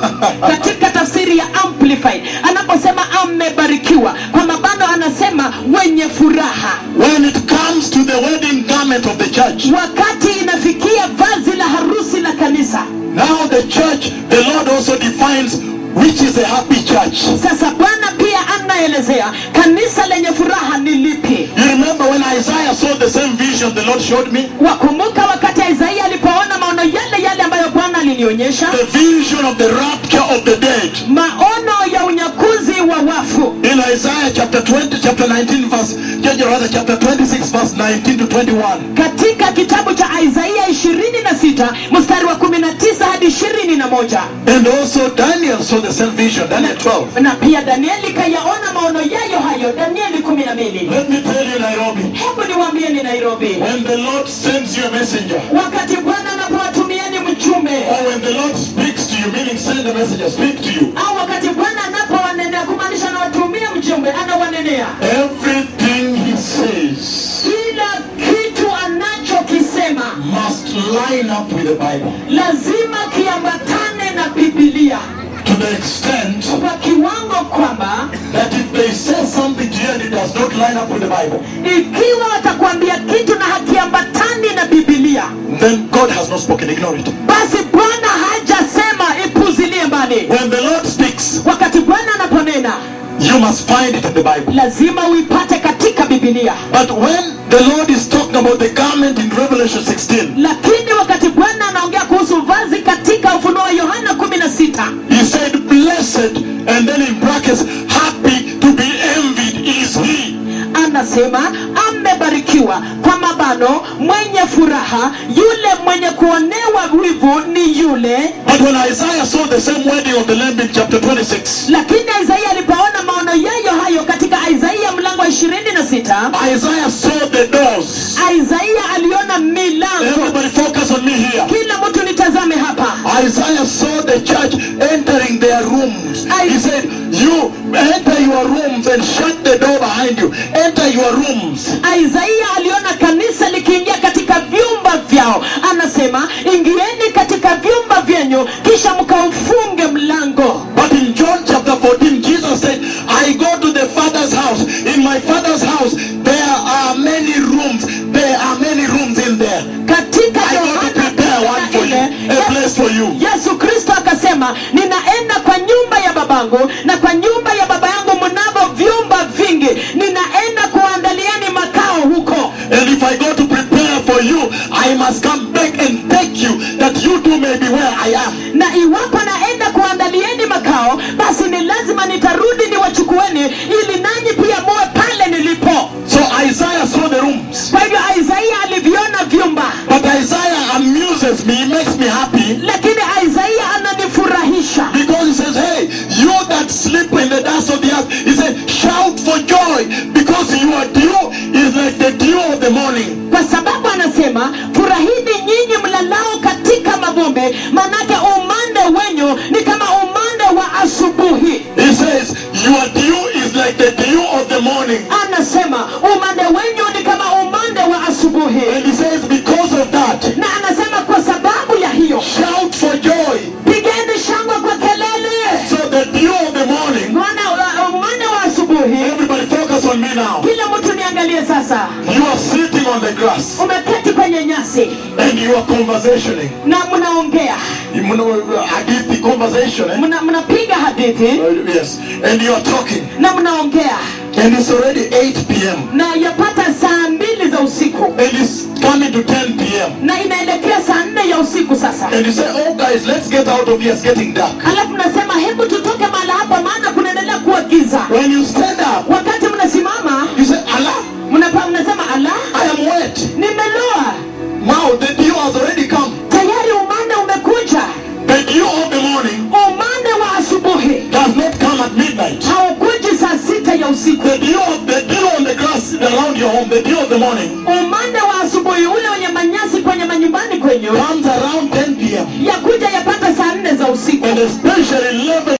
katika tafsiri ya amplified anaposema amebarikiwa kwa mabano anasema wenye furaha when it comes to the wedding garment of the church. wakati inafikia vazi la harusi la kanisa Now the church, the Lord also defines which is a happy church. sasa bwana pia anaelezea kanisa lenye furaha ni lipi You remember when Isaiah saw the same vision the Lord showed me? wakumbuka wakati isaia alipoona maono yale yale ambayo bwana alinionyesha The vision of the rapture of the dead. maono ya unyakuzi wa wafu In Isaiah chapter 20, chapter 19, verse, rather chapter 26, verse 19 to 21. katika kitabu cha isaia 26 mstari wa 19 hadi 21 And also Daniel saw the same vision, Daniel 12. na pia danieli kayaona maono yayo hayo danieli 12 Let me tell you, Nairobi, hebu niwaambie ni nairobi when the Lord sends you a messenger, wakati bwana anapowatumieni mjumbe or when the Lord speaks to you, meaning send a messenger, speak to you, au wakati bwana anapowanenea kumaanisha anawatumia mjumbe anawanenea everything he says kila kitu anachokisema must line up with the Bible lazima kiambatane na bibilia to the extent kwa kiwango kwamba that if they say something to you and it does not line up with the Bible, ikiwa watakwambia kitu na hakiambatani na bibilia then God has not spoken. Ignore it. basi bwana hajasema ipuzilie mbali When the Lord speaks, wakati bwana anaponena you must find it in the Bible. lazima uipate katika bibilia But when the Lord is talking about the garment in Revelation 16, lakini wakati bwana anaongea kuhusu vazi katika ufunuo wa yohana 16 he said, Blessed, and then in brackets, happy to be envied is he. anasema amebarikiwa kwa mabano mwenye furaha yule mwenye kuonewa wivu ni yule But when Isaiah saw the same wedding of the Lamb in chapter 26, lakini isaia alipoona maono yayo hayo katika isaia mlango wa 26 Isaiah saw the doors. isaia aliona milango Everybody focus on me here. kila mtu nitazame hapa Isaiah saw the the church entering their rooms. I- He said, You enter your rooms and shut the door behind you. Enter your rooms. Isaia aliona kanisa likiingia katika vyumba vyao, anasema ingieni katika vyumba vyenyu, kisha mkaufunge mlango. But in John chapter 14, Jesus said, I go to the Father's house. In my Father's house, there are many rooms. There are many rooms in there. Katika I go to prepare one for you, Yohana a place for you. Yesu Kristo akasema, ninaenda kwa nyumba ya babangu na kwa nyumba ya baba yangu mnavyo vyumba vingi, ninaenda kuandalieni makao huko. And if I go to prepare for you, I must come back and take you, that you too may be where I am. na iwapo naenda kuandalieni makao basi ni lazima nitarudi niwachukueni ili nanyi pia muwe pale nilipo So Isaiah saw the rooms. kwa hivyo isaia aliviona vyumba But Isaiah amuses me, he makes me happy. lakini isaia ananifurahisha Because he says, hey, you that sleep in the dust of the earth, he said, shout for joy because your dew is like the dew of the morning. kwa sababu anasema furahini nyinyi mlalao katika mavumbi manake umande wenyu ni kama umande wa asubuhi He says, your dew is like the dew of the morning. anasema umande wenyu ni kama umande wa asubuhi And he says, because of that, na anasema kwa sababu ya hiyo shout for joy. pigeni shangwe kwa kelele So the dew of the morning, mwana wa- umande wa asubuhi everybody focus on me now. kila mtu niangalie sasa You are sitting on the grass umeketi kwenye nyasi and you are conversationing. na mnaongea You know, Hadithi conversation, eh? Mna- mnapiga hadithi Uh, yes. And you are talking. na mnaongea And it's already 8 p.m. na yapata saa mbili za usiku And it's coming to 10 p.m. na inaelekea saa nne ya usiku sasa And you say, oh guys, let's get out of here. It's getting dark. alafu mnasema hebu tutoke mahala hapa maana kunaendelea kuwa giza When you stand up, wakati mnasimama you say, Allah, mnapa mnasema ala I am wet. nimeloa Now the dew has already come. tayari umande umekuja The dew of the morning umande wa asubuhi does not come at midnight. haukuji saa sita ya usiku The dew, of, the dew on the grass around your home, the dew of the morning, umande wa asubuhi ule wenye manyasi kwenye manyumbani kwenyu comes around 10 p.m. yakuja yapata saa nne za usiku And especially 11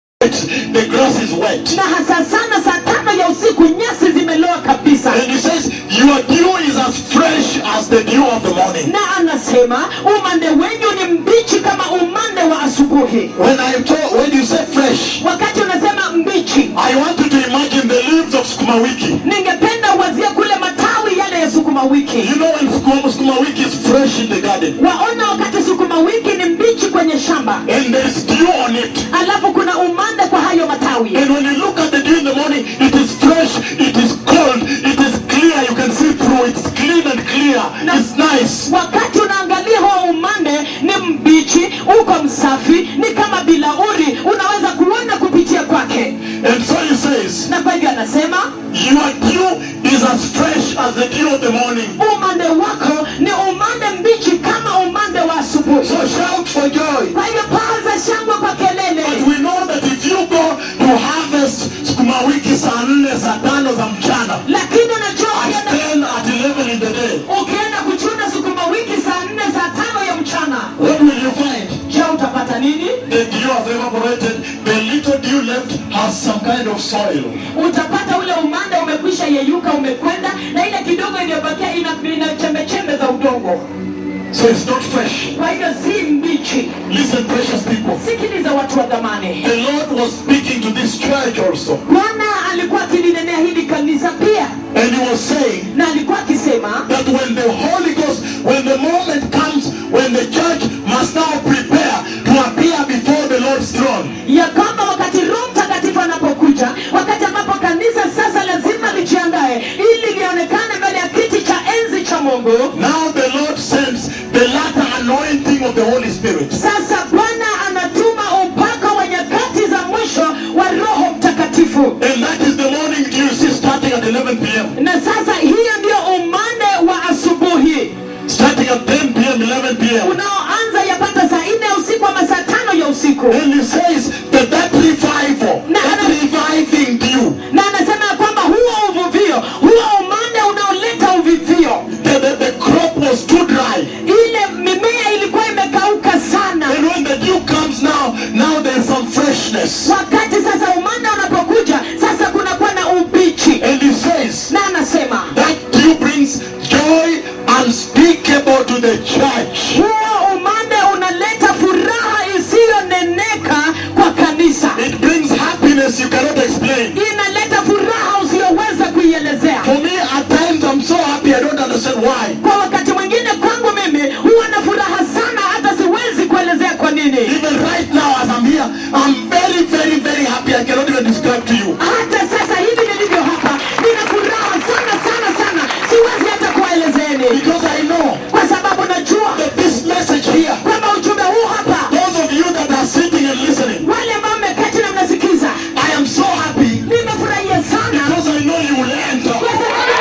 the grass is wet. na hasa sana saa tano ya usiku nyasi zimeloa kabisa And he says, Your dew is as fresh as the dew of the morning. na anasema umande wenyu ni mbichi kama umande wa asubuhi When I told, when you say fresh, wakati unasema mbichi I want you to imagine the leaves of sukuma wiki. ningependa uwazie kule matawi yale ya sukuma wiki You know when sukuma, sukuma wiki is fresh in the garden waona wakati sukuma wiki ni mbichi kwenye shamba and there is dew on it. alafu kuna umande kwa hayo matawi And when you look at the dew in the morning, it is fresh, it is cold, it is clear, you can see through, it's clean and clear, it's nice. wakati unaangalia huo umande ni mbichi uko msafi ni kama bilauri unaweza kuona kupitia kwake And so he says, na kwa hivyo anasema Your dew is as fresh as the dew of the morning. umande wako ni umande mbichi kama umande wa asubuhi So shout for joy. kwa hivyo paza shangwe kwa But kelele we know that if you go to harvest sukuma wiki saa nne saa tano za mchana lakini unajua at ukienda 10 at 11 in the day, ukienda kuchuna sukuma wiki saa nne saa tano ya mchana what will you find? je utapata nini The dew has evaporated. The little dew left has some kind of soil. utapata ule umande umekwisha yeyuka umekwenda na ile kidogo iliyobakia ina, ina chembechembe za udongo So it's not fresh. kwa hivyo si mbichi Listen, precious people. sikiliza watu wa dhamani The Lord was speaking to this church also. bwana alikuwa akilinenea hili kanisa pia And he was saying na alikuwa akisema that when the Holy Ghost, when the moment comes when the church must now prepare to appear before the Lord's throne, ya kwamba wakati roho mtakatifu anapokuja wakati ambapo kanisa sasa lazima lijiandae ili lionekane mbele ya kiti cha enzi cha mungu now the Lord sends the latter anointing of the Holy Spirit. sasa bwana anatuma upako wa nyakati za mwisho wa roho mtakatifu And that is the morning dew you see starting at 11 p.m. na sasa hiyo ndio umande wa asubuhi Starting at 10 p.m., 11 p.m. unaoanza yapata saa nne ya usiku ama saa tano ya usiku And he says that that revival, Na- that reviving dew, na anasema ya kwamba huo uvuvio huo umande unaoleta uvivio the, the, the crop was too dry. ile mimea ilikuwa imekauka sana And when the dew comes now, richness. wakati sasa umanda unapokuja sasa kunakuwa na ubichi And he says, na anasema that dew brings joy unspeakable to the church. huo umande unaleta furaha isiyoneneka kwa kanisa It brings happiness you cannot explain. inaleta furaha usiyoweza kuielezea For me, at times I'm so happy I don't understand why. kwa wakati mwingine kwangu mimi huwa na furaha sana hata siwezi kuelezea kwa nini Even right now as I'm here, I'm very, very, very happy. I cannot even describe to you. hata sasa hivi nilivyo hapa nina furaha sana sana sana siwezi hata kuwaelezeeni Because I know kwa sababu najua that this message here, kwamba ujumbe huu hapa those of you that are sitting and listening, wale ambao mmeketi na mnasikiza I am so happy nimefurahia sana because I know you will enter. kwa sababu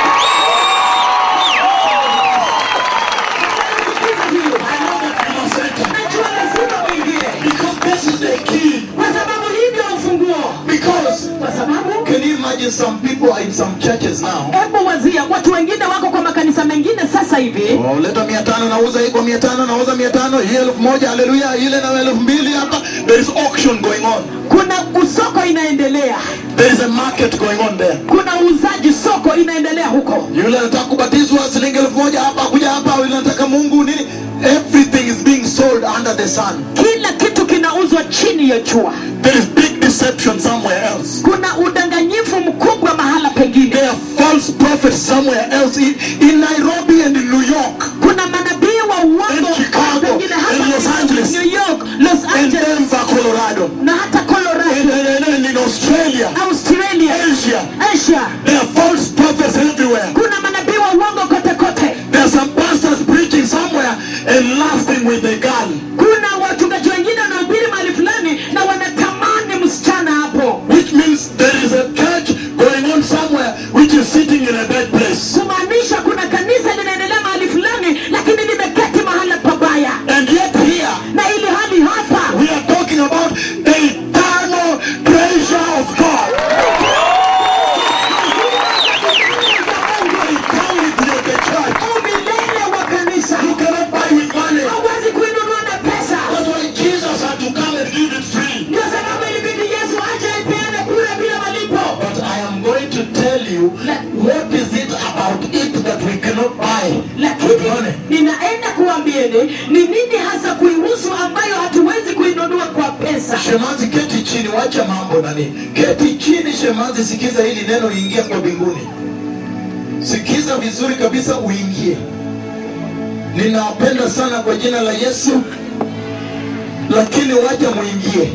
najua I know that you must enter. najua lazima uingie Because this is the key. kwa sababu hii ndio ufunguo Because kwa sababu can you imagine some people are in some churches now? hebu wazia watu wengine wako kwa makanisa mengine sasa hivi Oh, leta mia tano nauza hii kwa mia tano nauza mia tano hii elfu moja haleluya ile na elfu mbili hapa there is auction going on kuna usoko inaendelea there is a market going on there kuna uuzaji soko inaendelea huko yule anataka kubatizwa shilingi elfu moja hapa kuja hapa yule anataka mungu nini everything is being sold under the sun kila kitu kinauzwa chini ya jua there is big deception somewhere else kuna udanganyifu mkubwa mahala pengine there are false prophets somewhere else in, in nairobi and in new york kuna manabii wa uongo In Chicago, pengine hapa in Los Angeles, New York, Los and Angeles denver colorado na hata and, Colorado, and, and in australia Australia, asia Asia. there are false prophets everywhere Kuna manabii wa uongo kote kote. There are some pastors preaching somewhere and lasting with a girl. Kuna wachungaji wengine wanahubiri mahali fulani na wanatamani msichana hapo, Which means there is a church going on somewhere which is sitting in a bad place. kumaanisha kuna kanisa linaendelea mahali fulani, lakini limeketi mahala pabaya. And yet here Na ili hali hapa we are talking about the eternal treasure of God. Eternity of the church. umilele wa kanisa You cannot buy with money. hauwezi kuinunua na pesa. That's why Jesus had to come and give it free. Ndio sababu ilibidi Yesu aje aipeane bure bila malipo. But I am going to tell you what is it about it that we cannot buy with lakini money. ninaenda kuambieni ni nini hasa kuihusu ambayo hatuwezi kuinunua kwa pesa Shemazi, keti chini, wacha mambo nani. Keti chini Shemazi, sikiza hili neno, ingia kwa mbinguni. Sikiza vizuri kabisa, uingie. Ninawapenda sana kwa jina la Yesu, lakini wacha muingie,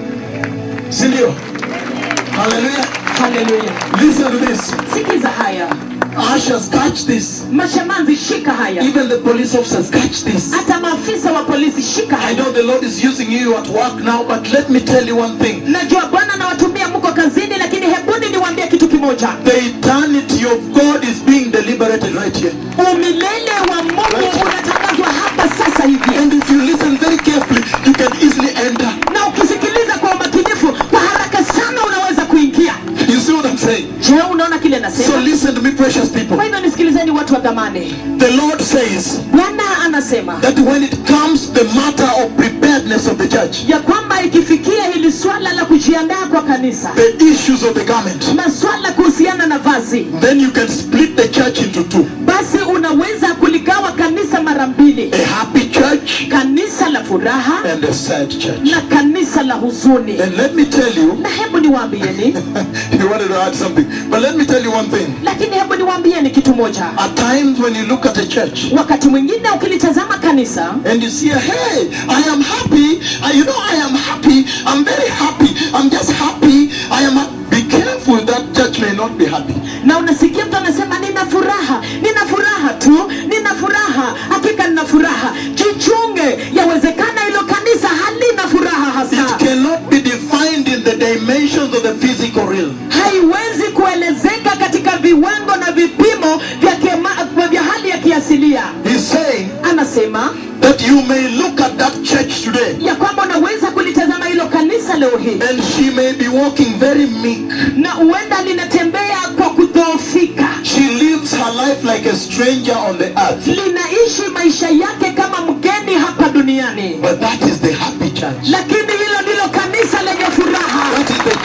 si ndio? Haleluya! haleluya Listen to this. sikiza haya Ushers, catch this. mashamanzi shika haya Even the police officers, catch this. hata maafisa wa polisi shika I haya know the Lord is using you at work now, but let me tell you one thing. najua bwana nawatumia mko kazini lakini hebuni niwaambie kitu kimoja The eternity of God is being deliberated right here. umilele wa mungu unatangazwa hapa sasa hivi And if you listen very carefully, you can easily enter. na ukisikiliza kwa umakinifu kwa haraka sana unaweza kuingia You see what I'm saying? je unaona kile So nasema listen to me, precious people. kwa hivyo nisikilizeni watu wa dhamani The Lord says bwana anasema that when it comes the matter of preparedness of the church, ya kwamba ikifikia hili swala la kujiandaa kwa kanisa the issues of the garment, maswala kuhusiana na vazi then you can split the church into two. basi unaweza kuligawa kanisa mara mbili A happy church kanisa la furaha and a sad church. na kanisa la huzuni And let me tell you, na hebu niwaambieni you wanted to add something, but let me tell you one thing. lakini hebu niwaambieni kitu moja At times when you look at a church, wakati mwingine ukilitazama kanisa and you see, hey, I am happy. I, you know, I am happy. I'm very happy. I'm just happy. I am. ha- Be careful that church may not be happy. na unasikia mtu anasema nina furaha nina furaha tu nina furaha hakika nina furaha jichunge yawezekana hilo kanisa halina furaha It hasa cannot be defined in the dimensions of the physical realm. haiwezi kuelezeka katika viwango na vipimo vya, kema, vya hali ya kiasilia He's saying anasema that you may look at that church today, ya kwamba unaweza kulitazama hilo kanisa leo hii and she may be walking very meek. na huenda linatembea kwa kudhoofika She lives her life like a stranger on the earth. linaishi maisha yake kama mgeni hapa duniani But that is the happy church. lakini hilo ndilo kanisa lenye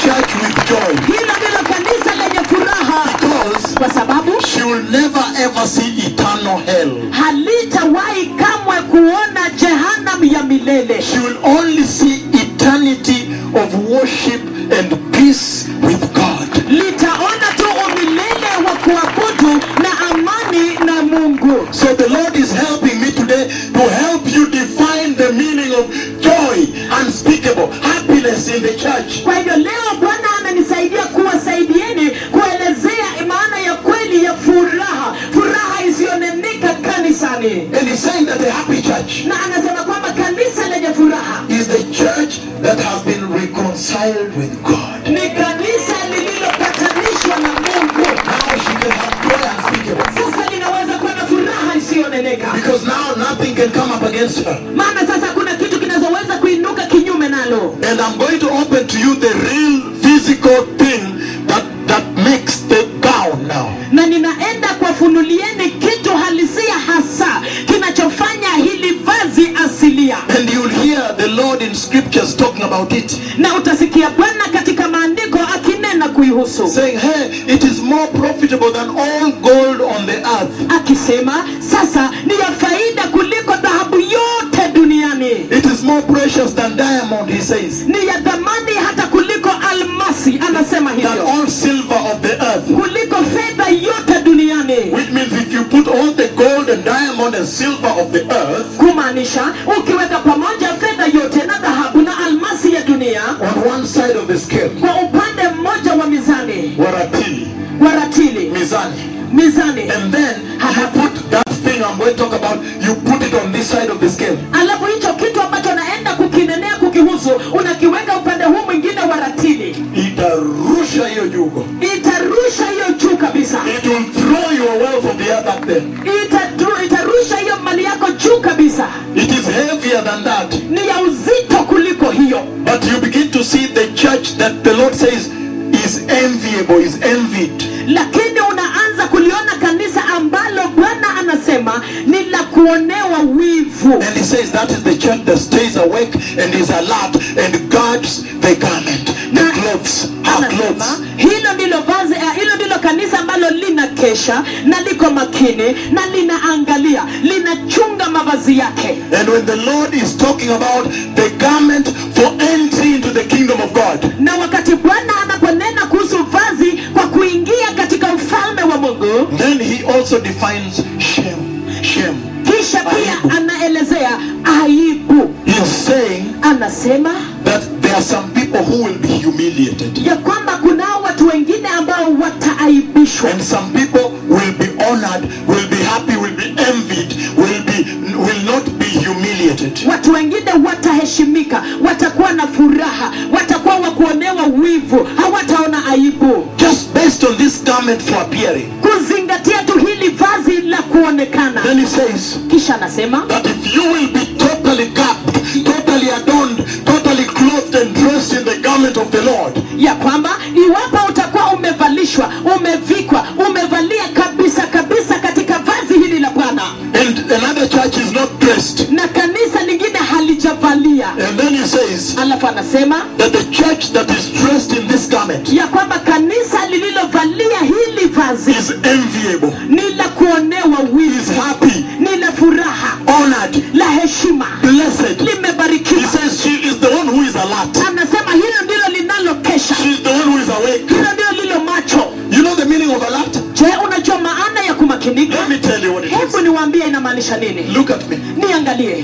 church with joy hilo ndilo kanisa lenye furaha because kwa sababu she will never ever see eternal hell. halitawahi kamwe kuona jehanam ya milele She will only see eternity of worship and peace with God. litaona tu umilele wa kuabudu na amani na mungu So the Lord is helping me today to help you define the meaning of joy, unspeakable, happiness in the church. kwa hivyo leo bwana amenisaidia kuwasaidieni kuelezea maana ya kweli ya furaha furaha isiyoneneka kanisani And he's saying that a happy church na anasema kwamba kanisa lenye furaha is the church that has been reconciled with God. ni kanisa lililopatanishwa na mungu Now she can have joy unspeakable. sasa linaweza kuwa na furaha isiyoneneka Because now nothing can come up against her. maana sasa kuna kitu kinazoweza kuinuka kinyume nalo And I'm going to open to you the real physical thing that, that makes the gown now. na ninaenda kuwafunulieni kitu halisia hasa kinachofanya hili vazi asilia And you'll hear the Lord in scriptures talking about it. na utasikia bwana katika maandiko akinena kuihusu Saying, hey, it is more profitable than all gold on the earth. akisema sasa ni ya faida kuliko dhahabu yote duniani It is more precious than diamond, he says. ni ya dhamani hata kuliko almasi anasema Than hivyo all silver of the earth. kuliko fedha yote duniani Which means if you put all the gold and diamond and silver of the earth kumaanisha ukiweka pamoja fedha yote na dhahabu na almasi ya dunia on one side of the scale, kwa upande mmoja wa mizani waratili, wa ratili mizani, mizani and then you put that thing I'm going to talk about, you put it on this side of the scale. alafu hicho kitu ambacho naenda kukinenea kukihusu unakiweka upande huu mwingine wa ratili Itarusha hiyo jugo. itarusha hiyo juu kabisa It will throw your wealth of the earth up there. Itadru- itarusha hiyo mali yako juu kabisa It is heavier than that. ni ya uzito kuliko hiyo But you begin to see the church that the Lord says is enviable, is envied. lakini unaanza kuliona kanisa ambalo bwana anasema ni la kuonewa wivu And he says that is the church that stays awake and is alert and guards the garment, the Na- clothes, her anasema clothes. hilo ndilo vazi eh, hilo ndilo kanisa ambalo lina kesha na liko makini na linaangalia linachunga mavazi yake And when the Lord is talking about the garment for entry into the kingdom of God, na wakati bwana anaponena kuhusu vazi kwa kuingia katika ufalme wa mungu then he also defines shame. Shame. kisha Aibu. pia anaelezea aibu He's saying anasema that there are some people who will be humiliated. ya kwamba kunao watu wengine ambao wataaibishwa And some people will be honored, will be happy, will be envied, will be will not be humiliated. watu wengine wataheshimika watakuwa na furaha watakuwa wa kuonewa wivu hawataona aibu Just based on this garment for appearing. kuzingatia tu hili vazi la kuonekana Then he says kisha anasema that if you will be totally capped, totally adorned, totally clothed and dressed in the garment of the Lord, ya kwamba iwapo utakuwa umevalishwa umevikwa umevalia kabisa kabisa katika vazi hili la bwana and another church is not dressed. na kanisa lingine halijavalia And then he says alafu anasema that the church that is dressed in this garment ya kwamba kanisa lililovalia hili vazi is enviable, ni la kuonewa is wivu happy, ni la furaha honored, la heshima blessed. He limebarikiwa says she is the one who is alert. anasema hilo ndilo linalokesha She is the one who is awake. hilo ndilo lilo macho You know the meaning of alert? je unajua maana ya kumakinika Let me tell you what it is. hebu niwaambie inamaanisha nini Look at me. niangalie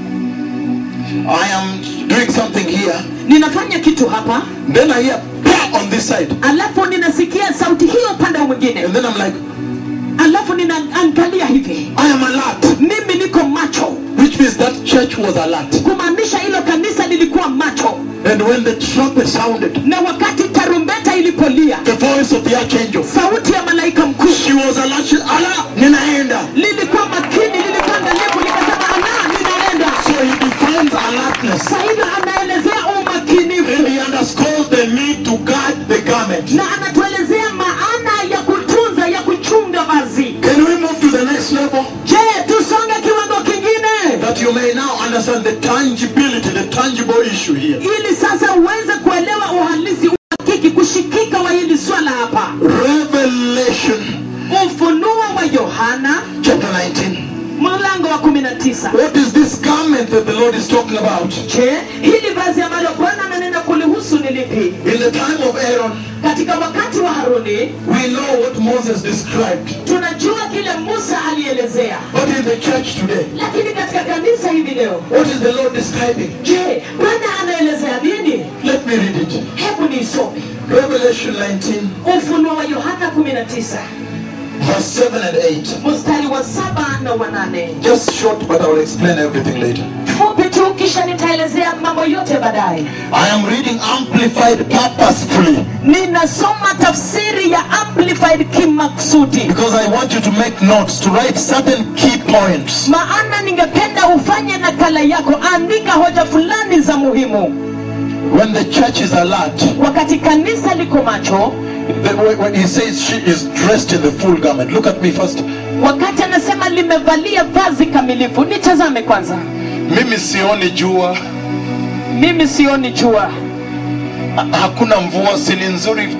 I am doing something here. ninafanya kitu hapa Then I hear "Bah!" on this side. alafu ninasikia sauti hiyo upande wa mwingine And then I'm like, alafu ninaangalia hivi I am alert. mimi niko macho Which means that church was alert. kumaanisha hilo kanisa lilikuwa macho And when the trumpet sounded, na wakati tarumbeta ilipolia the voice of the archangel, sauti ya malaika mkuu she was alert. She, Allah, ninaenda. lilikuwa makini lilikuwa angalifu likasema ana ninaenda So he defines alertness. Sasa hivyo anaelezea And umakinifu he underscores the need to guard the garment. na anatuelezea maana ya kutunza ya kuchunga vazi Can we move to the next level? je tusonge kiwango kingine That you may now understand the tangibility, the tangible issue here. ili sasa uweze kuelewa uhalisi uhakika hiki kushikika wa hili swala hapa Revelation ufunuo wa yohana chapter 19. mlango wa 19 What is this garment that the Lord is talking about? je hili vazi ambalo bwana ananena kulihusu ni lipi In the time of Aaron, katika wakati wa haruni we know what Moses described. tunajua kile musa alielezea But in the church today, lakini katika kanisa hivi leo what is the Lord describing? je bwana anaelezea nini Let me read it. hebu niisome Revelation 19, ufunuo wa yohana 19 verse 7 and 8. mstari wa saba na wa nane Just short, but I will explain everything later. fupi tu kisha nitaelezea mambo yote baadaye I am reading Amplified purposefully ninasoma tafsiri ya amplified kimaksudi because I want you to make notes, to write certain key points. maana ningependa ufanye nakala yako andika hoja fulani za muhimu When the church is alert, wakati kanisa liko macho the- when when he says she is dressed in the full garment, look at me first. wakati anasema limevalia vazi kamilifu nitazame kwanza Mimi sioni jua, mimi sioni jua Ha- hakuna mvua, si ni nzuri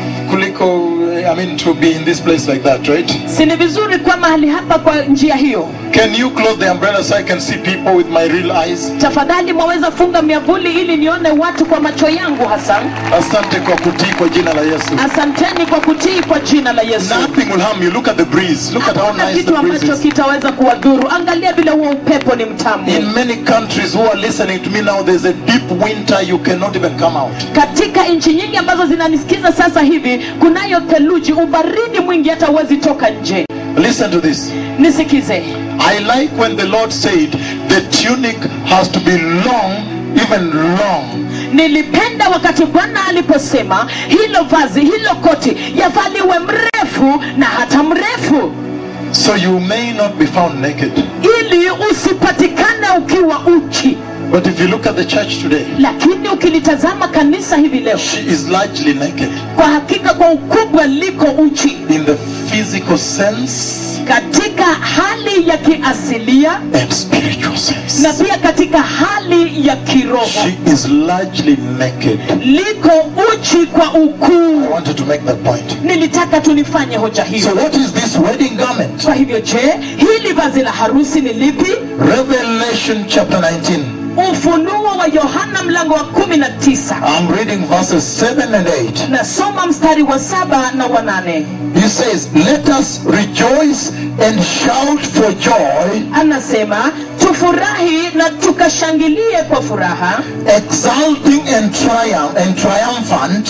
kuliko I mean to be in this place like that, right? si ni vizuri kuwa mahali hapa kwa njia hiyo Can you close the umbrella so I can see people with my real eyes? tafadhali mwaweza funga miavuli ili nione watu kwa macho yangu hasa Asante kwa kutii kwa jina la Yesu. asanteni kwa kutii kwa jina la yesu Nothing will harm you. Look at the breeze. Look at how hakuna nice kitu the breeze ambacho is. kitaweza kuwadhuru angalia vile huo upepo ni mtamu In many countries who are listening to me now, there's a deep winter. You cannot even come out. katika nchi nyingi ambazo zinanisikiza sasa hivi kunayo theluji ubaridi mwingi hata huwezi toka nje Listen to this. nisikize I like when the Lord said the tunic has to be long, even long. nilipenda wakati bwana aliposema hilo vazi hilo koti yavaliwe mrefu na hata mrefu So you may not be found naked. ili usipatikane ukiwa uchi But if you look at the church today, lakini ukilitazama kanisa hivi leo she is largely naked kwa hakika kwa ukubwa liko uchi in the physical sense katika hali ya kiasilia and spiritual sense. na pia katika hali ya kiroho She is largely naked. liko uchi kwa I ukuu wanted to make that point. nilitaka tunifanye hoja So hiyo what is this wedding garment? kwa hivyo je hili vazi la harusi ni lipi Revelation chapter 19. ufunuo wa yohana mlango wa kumi na tisa I'm reading verses 7 and 8. nasoma mstari wa saba na wa nane He says, Let us rejoice and shout for joy, anasema tufurahi na tukashangilie kwa furaha exulting and triumph and triumphant.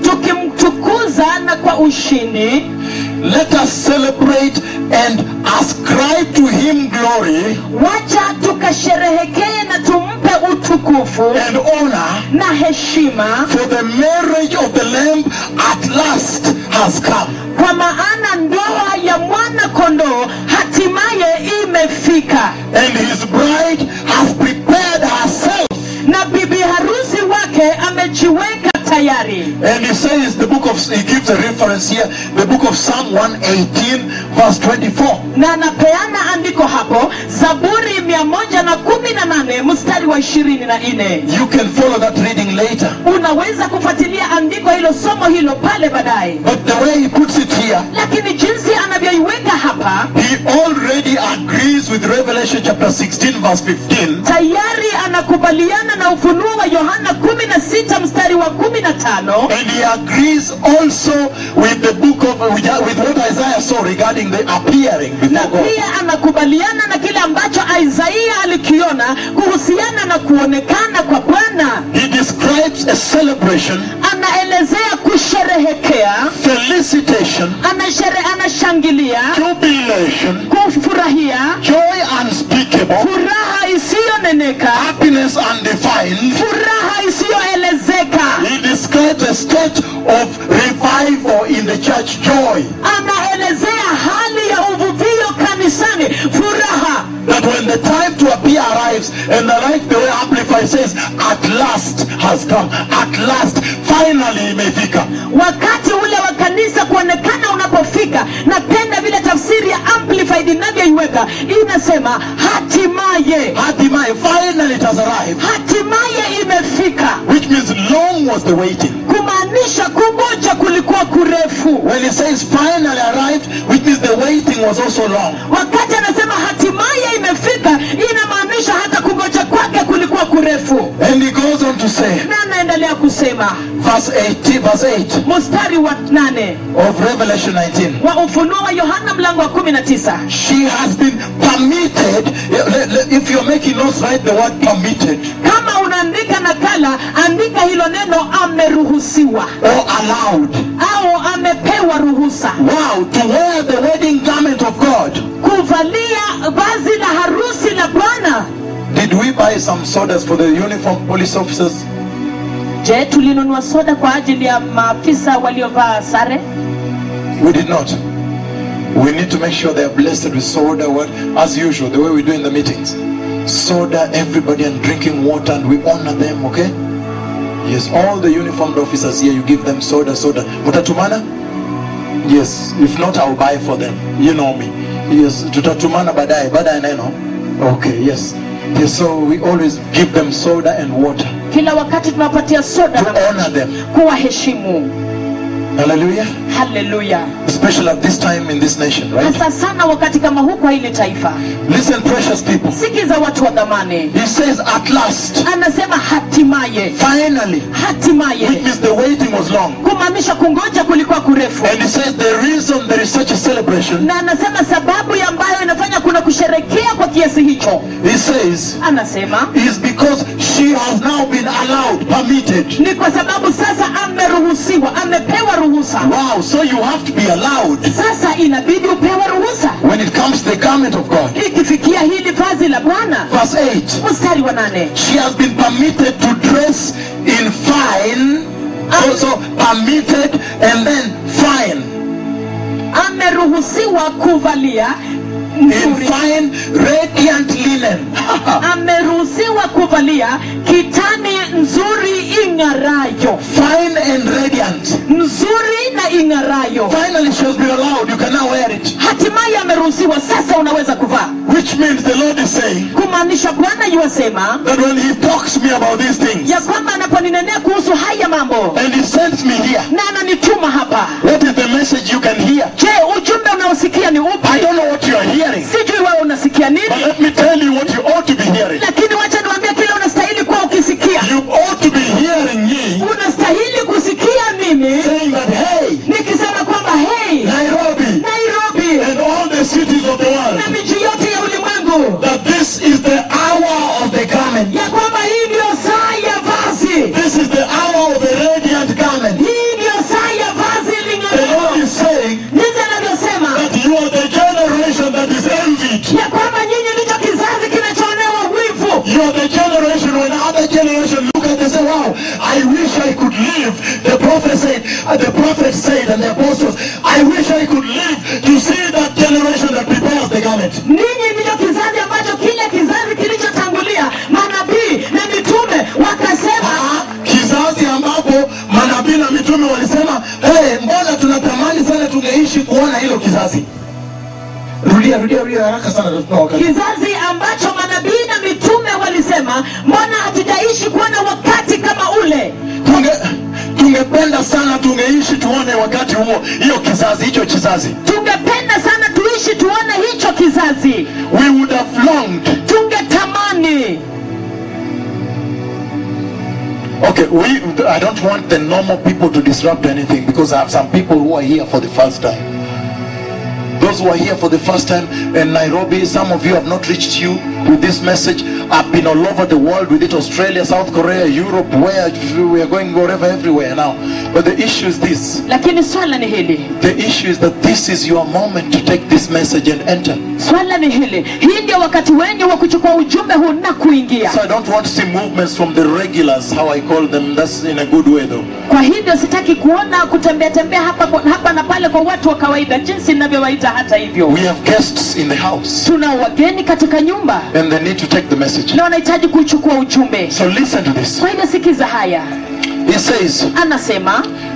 tukimtukuza na kwa ushindi Let us celebrate and ascribe to him glory wacha tukasherehekee na tumpe utukufu and honor, na heshima for the marriage of the Lamb at last has come. kwa maana ndoa ya mwana kondoo hatimaye imefika And his bride has prepared herself. na bibi harusi wake amejiweka tayari And he says, the book of, he gives a reference here, the book of Psalm 118, verse 24. na anapeana andiko hapo zaburi mia moja na kumi na nane mstari wa ishirini na nne You can follow that reading later. unaweza kufuatilia andiko hilo somo hilo pale baadaye But the way he puts it here, lakini jinsi anavyoiweka hapa he already agrees with Revelation chapter 16, verse 15. tayari anakubaliana na ufunuo wa yohana 16 mstari wa 15 And he agrees also with the book of, with, with what Isaiah saw regarding the appearing na before God. pia anakubaliana na kile ambacho isaia alikiona kuhusiana na kuonekana kwa bwana He describes a celebration, anaelezea kusherehekea felicitation, anashere, anashangilia jubilation, kufurahia joy unspeakable, furaha isiyoneneka happiness undefined. furaha isiyoelezeka He describes a state of revival in the church, joy. anaelezea hali ya uvuvio kanisani furaha That when the time to appear arrives, and I like the way Amplify says, at last has come. At last, finally imefika. wakati ule wa kanisa kuonekana unapofika napenda vile tafsiri ya amplified inavyoiweka inasema hatimaye Hatimaye, finally it has arrived. hatimaye imefika Which means long was the waiting? kumaanisha kungoja kulikuwa kurefu When he says finally arrived, which means the waiting was also long. wakati anasema hatimaye imefika inamaanisha hata kungoja kwake kulikuwa kurefu And he goes on to say, na anaendelea kusema verse 8, verse 8 mstari wa nane of Revelation 19. wa ufunuo wa yohana mlango wa kumi na tisa She has been permitted. If you're making notes, write the word permitted kama unaandika nakala andika hilo neno ameruhusiwa or allowed. au amepewa ruhusa Wow, to wear the wedding garment of God. kuvalia vazi la harusi la bwana Did we buy some sodas for the uniform police officers? je tulinunua soda kwa ajili ya maafisa waliovaa sare We did not. We need to make sure they are blessed with soda, what, as usual, the way we do in the meetings. Soda, everybody, and drinking water, and we honor them, okay? Yes, all the uniformed officers here, you give them soda, soda. Mutatumana? Yes, if not, I'll buy for them. You know me. Yes, tutatumana baadaye, baadaye neno. Okay, yes. Yes, so we always give them soda and water kila wakati tunawapatia soda to na honor them. kuwaheshimu Hallelujah. haleluya Especially at this time in this nation, right? hasa sana wakati kama huu kwa hili taifa Listen, precious people. sikiza watu wa dhamani He says, at last, anasema hatimaye finally, which hatimaye means the waiting was long. kumaanisha kungoja kulikuwa kurefu And he says the reason there is such a celebration, na anasema sababu ya ambayo inafanya kuna kusherekea kwa kiasi hicho he says, anasema is because she has now been allowed, permitted. ni kwa sababu sasa ameruhusiwa amepewa ruhusa Wow, so you have to be allowed sasa inabidi upewe ruhusa when it comes to the garment of God. ikifikia hili vazi la bwana Verse 8. mstari wa nane She has been permitted to dress in fine, also permitted and then fine. ameruhusiwa kuvalia In nzuri fine, radiant linen. ameruhusiwa kuvalia kitani nzuri ing'arayo fine and radiant. nzuri na ing'arayo Finally, she has been allowed. You can now wear it. hatimaye ameruhusiwa sasa unaweza kuvaa Which means the Lord is saying kumaanisha bwana yuwasema that when He talks to me about these things ya kwamba anaponinenea kuhusu haya mambo and He sends me here, na ananituma hapa what is the message you can hear? je ujumbe unaosikia ni I upi don't know what you are hearing, sijui wewe unasikia but nini let me tell you what you ought to be hearing. lakini wacha niwambia kile unastahili kuwa ukisikia You ought to be hearing me unastahili kusikia mimi saying that, hey, nikisema kwamba hei Nairobi nairobi and all the cities of the world, na miji yote ya ulimwengu that this is the hour of the garment. ya kwamba hii ndiyo saa ya vazi This is the hour of the radiant garment. hii ndiyo saa ya vazi The Lord ling'arao is saying jinsi anavyosema that you are the generation that is envied. ya kwamba nyinyi ndicho kizazi kinachoonewa wivu You are the generation when other generation look at and say, wow, I wish I could live. The prophet said, uh, the prophet said and the apostles, I wish I could live to see that generation that prepares the garment. ninyi ndicho kizazi ambacho kile kizazi kilichotangulia manabii na mitume wakasema Ah, kizazi ambapo manabii na mitume walisema hey, mbona tunatamani sana tungeishi kuona hilo kizazi rudia rudia rudia haraka sana tuna wakati kizazi ambacho manabii na mitume walisema mbona hatujaishi kuona wakati kama ule tunge tungependa sana tungeishi tuone wakati huo hiyo kizazi hicho kizazi tungependa sana tuishi tuone hicho kizazi we would have longed tungetamani okay we i don't want the normal people to disrupt anything because i have some people who are here for the first time those who are here for the first time in Nairobi, some of you have not reached you with this message. I've been all over the world with it Australia, South Korea, Europe, where we are going wherever, everywhere now. But the issue is this lakini swala ni hili the issue is that this is your moment to take this message and enter. swala ni hili hii ndio wakati wenyu wa kuchukua ujumbe huu na kuingia So I don't want to see movements from the regulars, how I call them. That's in a good way though. kwa hivyo sitaki kuona kutembea tembea hapa, hapa na pale kwa watu wa kawaida jinsi ninavyowaita hata hivyo We have guests in the house tuna wageni katika nyumba and they need to take the message. na wanahitaji kuchukua ujumbe So listen to this. kwa hivyo sikiza haya He says, anasema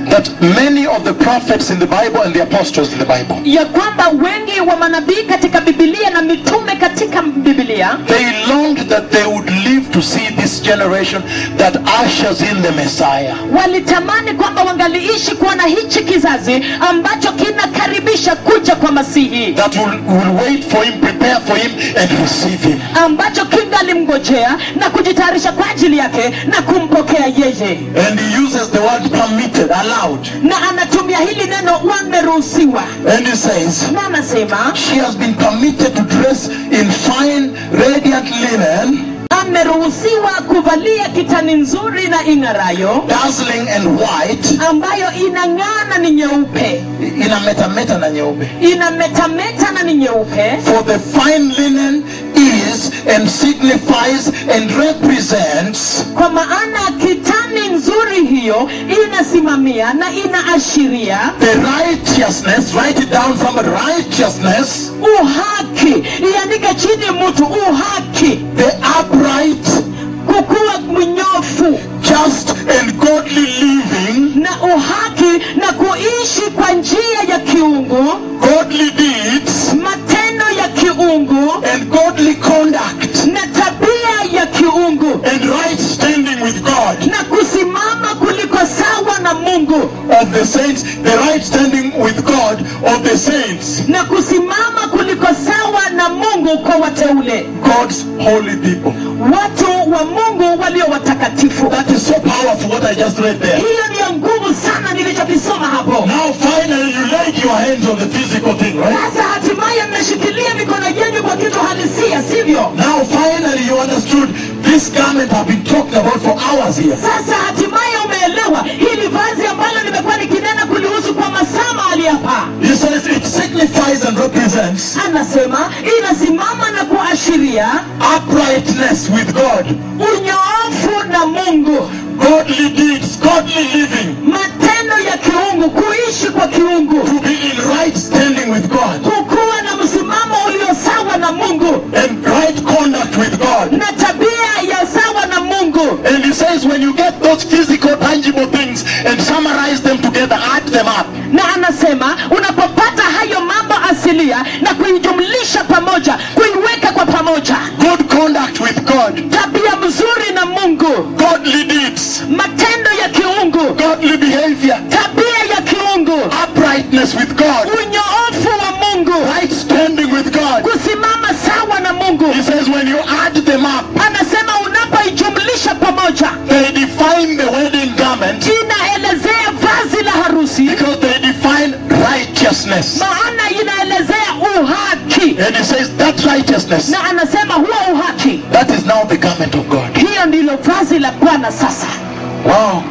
that many of the prophets in the Bible and the apostles in the Bible, ya kwamba wengi wa manabii katika bibilia na mitume katika bibilia they longed that they would live to see this generation that ushers in the Messiah. walitamani kwamba wangaliishi kuona hichi kizazi ambacho kinakaribisha kuja kwa masihi That will, will wait for him, prepare for him, and receive him. ambacho kingalimngojea na kujitayarisha kwa ajili yake na kumpokea yeye And he uses the word permitted, allowed. na anatumia hili neno wameruhusiwa And he says, na anasema She has been permitted to dress in fine, radiant linen, ameruhusiwa kuvalia kitani nzuri na ing'arayo dazzling and white, ambayo inang'aa na ni nyeupe ina metameta na nyeupe. inametameta na ni nyeupe For the fine linen is and signifies and represents kwa maana kitani nzuri hiyo inasimamia na inaashiria the righteousness, write it down from righteousness, uhaki iandike chini mtu uhaki the upright, kukuwa mnyofu just and godly living, na uhaki na kuishi kwa njia ya kiungu godly deeds, matendo ya kiungu and godly conduct, na tabia ya kiungu and right standing with God. na kusimama kuliko sawa na mungu of the saints, the right standing with God of the saints, na kusimama kuliko sawa na mungu kwa wateule God's holy people. watu wa mungu walio watakatifu That is so powerful what I just read there. hiyo ndiyo nguvu sana nilichokisoma hapo Now finally you laid your hands on the physical thing, right? sasa hatimaye mmeshikilia mikono yenu kwa kitu halisia sivyo Now finally you understood this garment I've been talking about for hours here. sasa hatimaye umeelewa hili vazi ambalo nimekuwa nikinena kulihusu kwa masaa mahali hapa He says it signifies and represents anasema inasimama na kuashiria uprightness with God, unyoofu na mungu godly deeds, godly living, matendo ya kiungu kuishi kwa kiungu to be in right standing with God, kukuwa na msimamo ulio sawa na mungu and right conduct with God. na tabia ya sawa na mungu And he says, when you get those physical, tangible things and summarize them together, add them up, na anasema unapopata hayo mambo asilia na kuijumlisha pamoja kuiweka kwa pamoja good conduct with God, tabia mzuri na mungu godly deeds, matendo ya kiungu godly behavior, tabia ya kiungu uprightness with God, unyoofu wa mungu right standing with God. kusimama sawa na mungu He says, when you add them up, anasema unapoijumlisha pamoja they define the wedding garment inaelezea vazi la harusi because they define righteousness. maana inaelezea uhaki And he says, that righteousness, na anasema huo uhaki that is now the garment of God. hiyo ndilo vazi la bwana sasa Wow.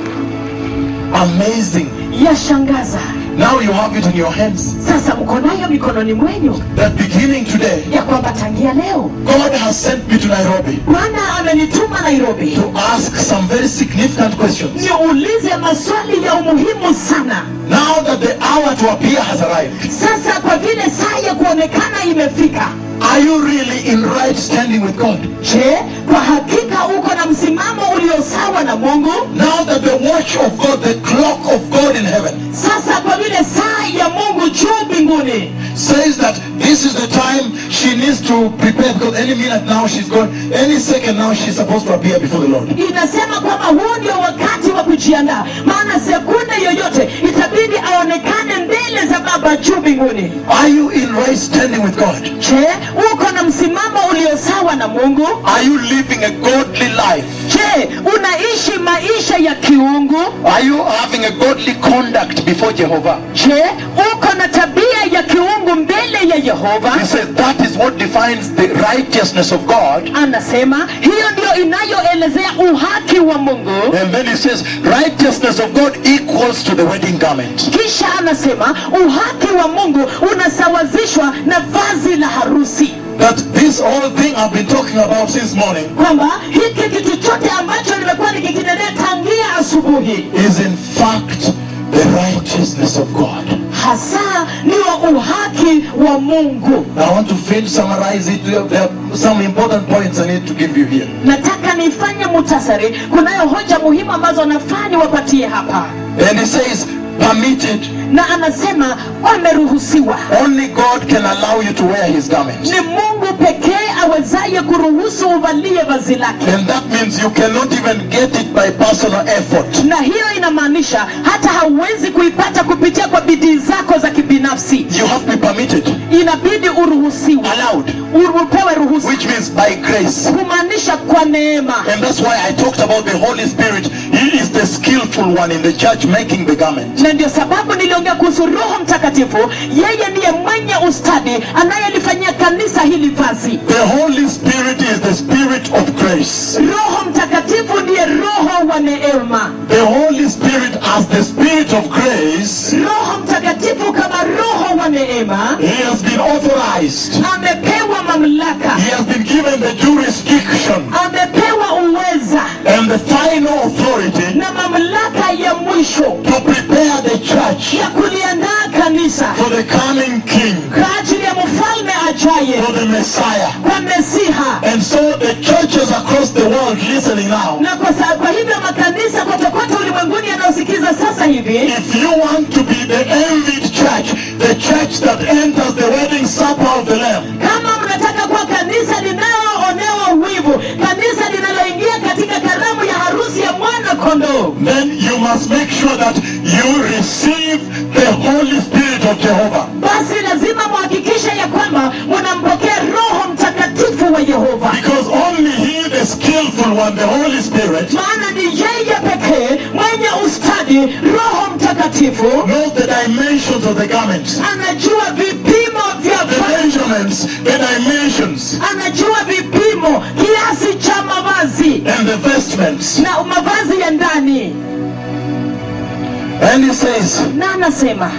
Amazing. yashangaza Now you have it in your hands. sasa mko nayo mikononi mwenyu That beginning today, ya kwamba tangia leo God has sent me to Nairobi bwana amenituma nairobi to ask some very significant questions. niulize maswali ya umuhimu sana Now that the hour to appear has arrived, sasa kwa vile saa ya kuonekana imefika are you really in right standing with God? je kwa hakika uko na msimamo ulio sawa na mungu Now that the watch of God, the clock of God in heaven, sasa kwa vile saa ya mungu juu mbinguni says that this is the time she needs to prepare because any minute now she's gone, any second now she's supposed to appear before the Lord. inasema kwamba huu ndio wakati wa kujiandaa maana sekunde yoyote itabidi aonekane mbele za baba juu mbinguni Are you in right standing with God? je uko na msimamo ulio sawa na mungu Are you living a godly life? je unaishi maisha ya kiungu Are you having a godly conduct before Jehovah? je uko na tabia ya kiungu mbele ya yehova He says that is what defines the righteousness of God. anasema hiyo ndio inayoelezea uhaki wa mungu And then he says righteousness of God equals to the wedding garment. kisha anasema uhaki wa mungu unasawazishwa na vazi la harusi That this whole thing I've been talking about since morning kwamba hiki kitu chote ambacho nimekuwa nikikinenea tangia asubuhi is in fact the righteousness of God. hasa ndio uhaki wa mungu I want to finish summarize it. There are some important points I need to give you here. nataka nifanye mutasari kunayo hoja muhimu ambazo nafaa niwapatie hapa And he says, permitted. na anasema wameruhusiwa Only God can allow you to wear his garment. ni mungu pekee awezaye kuruhusu uvalie vazi lake And that means you cannot even get it by personal effort. na hiyo inamaanisha hata hauwezi kuipata kupitia kwa bidii zako za kibinafsi You have to be permitted, inabidi uruhusiwe allowed, Uru- upewe ruhusa which means by grace. kumaanisha kwa neema And that's why I talked about the Holy Spirit. He is the skillful one in the church making the garment. na ndio sababu niliongea kuhusu roho mtakatifu yeye ndiye mwenye ustadi anayelifanyia kanisa hili vazi The Holy Spirit is the spirit of grace. roho mtakatifu ndiye roho wa neema The Holy Spirit as the spirit of grace, roho mtakatifu kama roho wa neema he has been authorized. amepewa mamlaka He has been given the jurisdiction amepewa uweza and the final authority na mamlaka ya mwisho to prepare the church ya kuliandaa kanisa for the coming King, kwa ajili ya mfalme ajaye for the Messiah. kwa mesiha And so the churches across the world listening now, na kwa, sa- kwa hivyo makanisa kote kote ulimwenguni yanayosikiza sasa hivi if you want to be the envied church, the church that enters the wedding supper of the Lamb, kama mnataka kuwa kanisa linaloonewa wivu kanisa linaloingia katika karamu ya harusi ya mwana kondoo then you must make sure that you receive the Holy Spirit of Jehovah. basi lazima muhakikishe ya kwamba munampokea roho mtakatifu wa yehova Because only He, the skillful one, the Holy Spirit, maana ni yeye pekee mwenye ustadi roho mtakatifu knows the dimensions of the garments, anajua vipimo vya the vazi measurements, the dimensions, anajua vipimo kiasi cha mavazi and the vestments. na mavazi ya ndani And He says, na anasema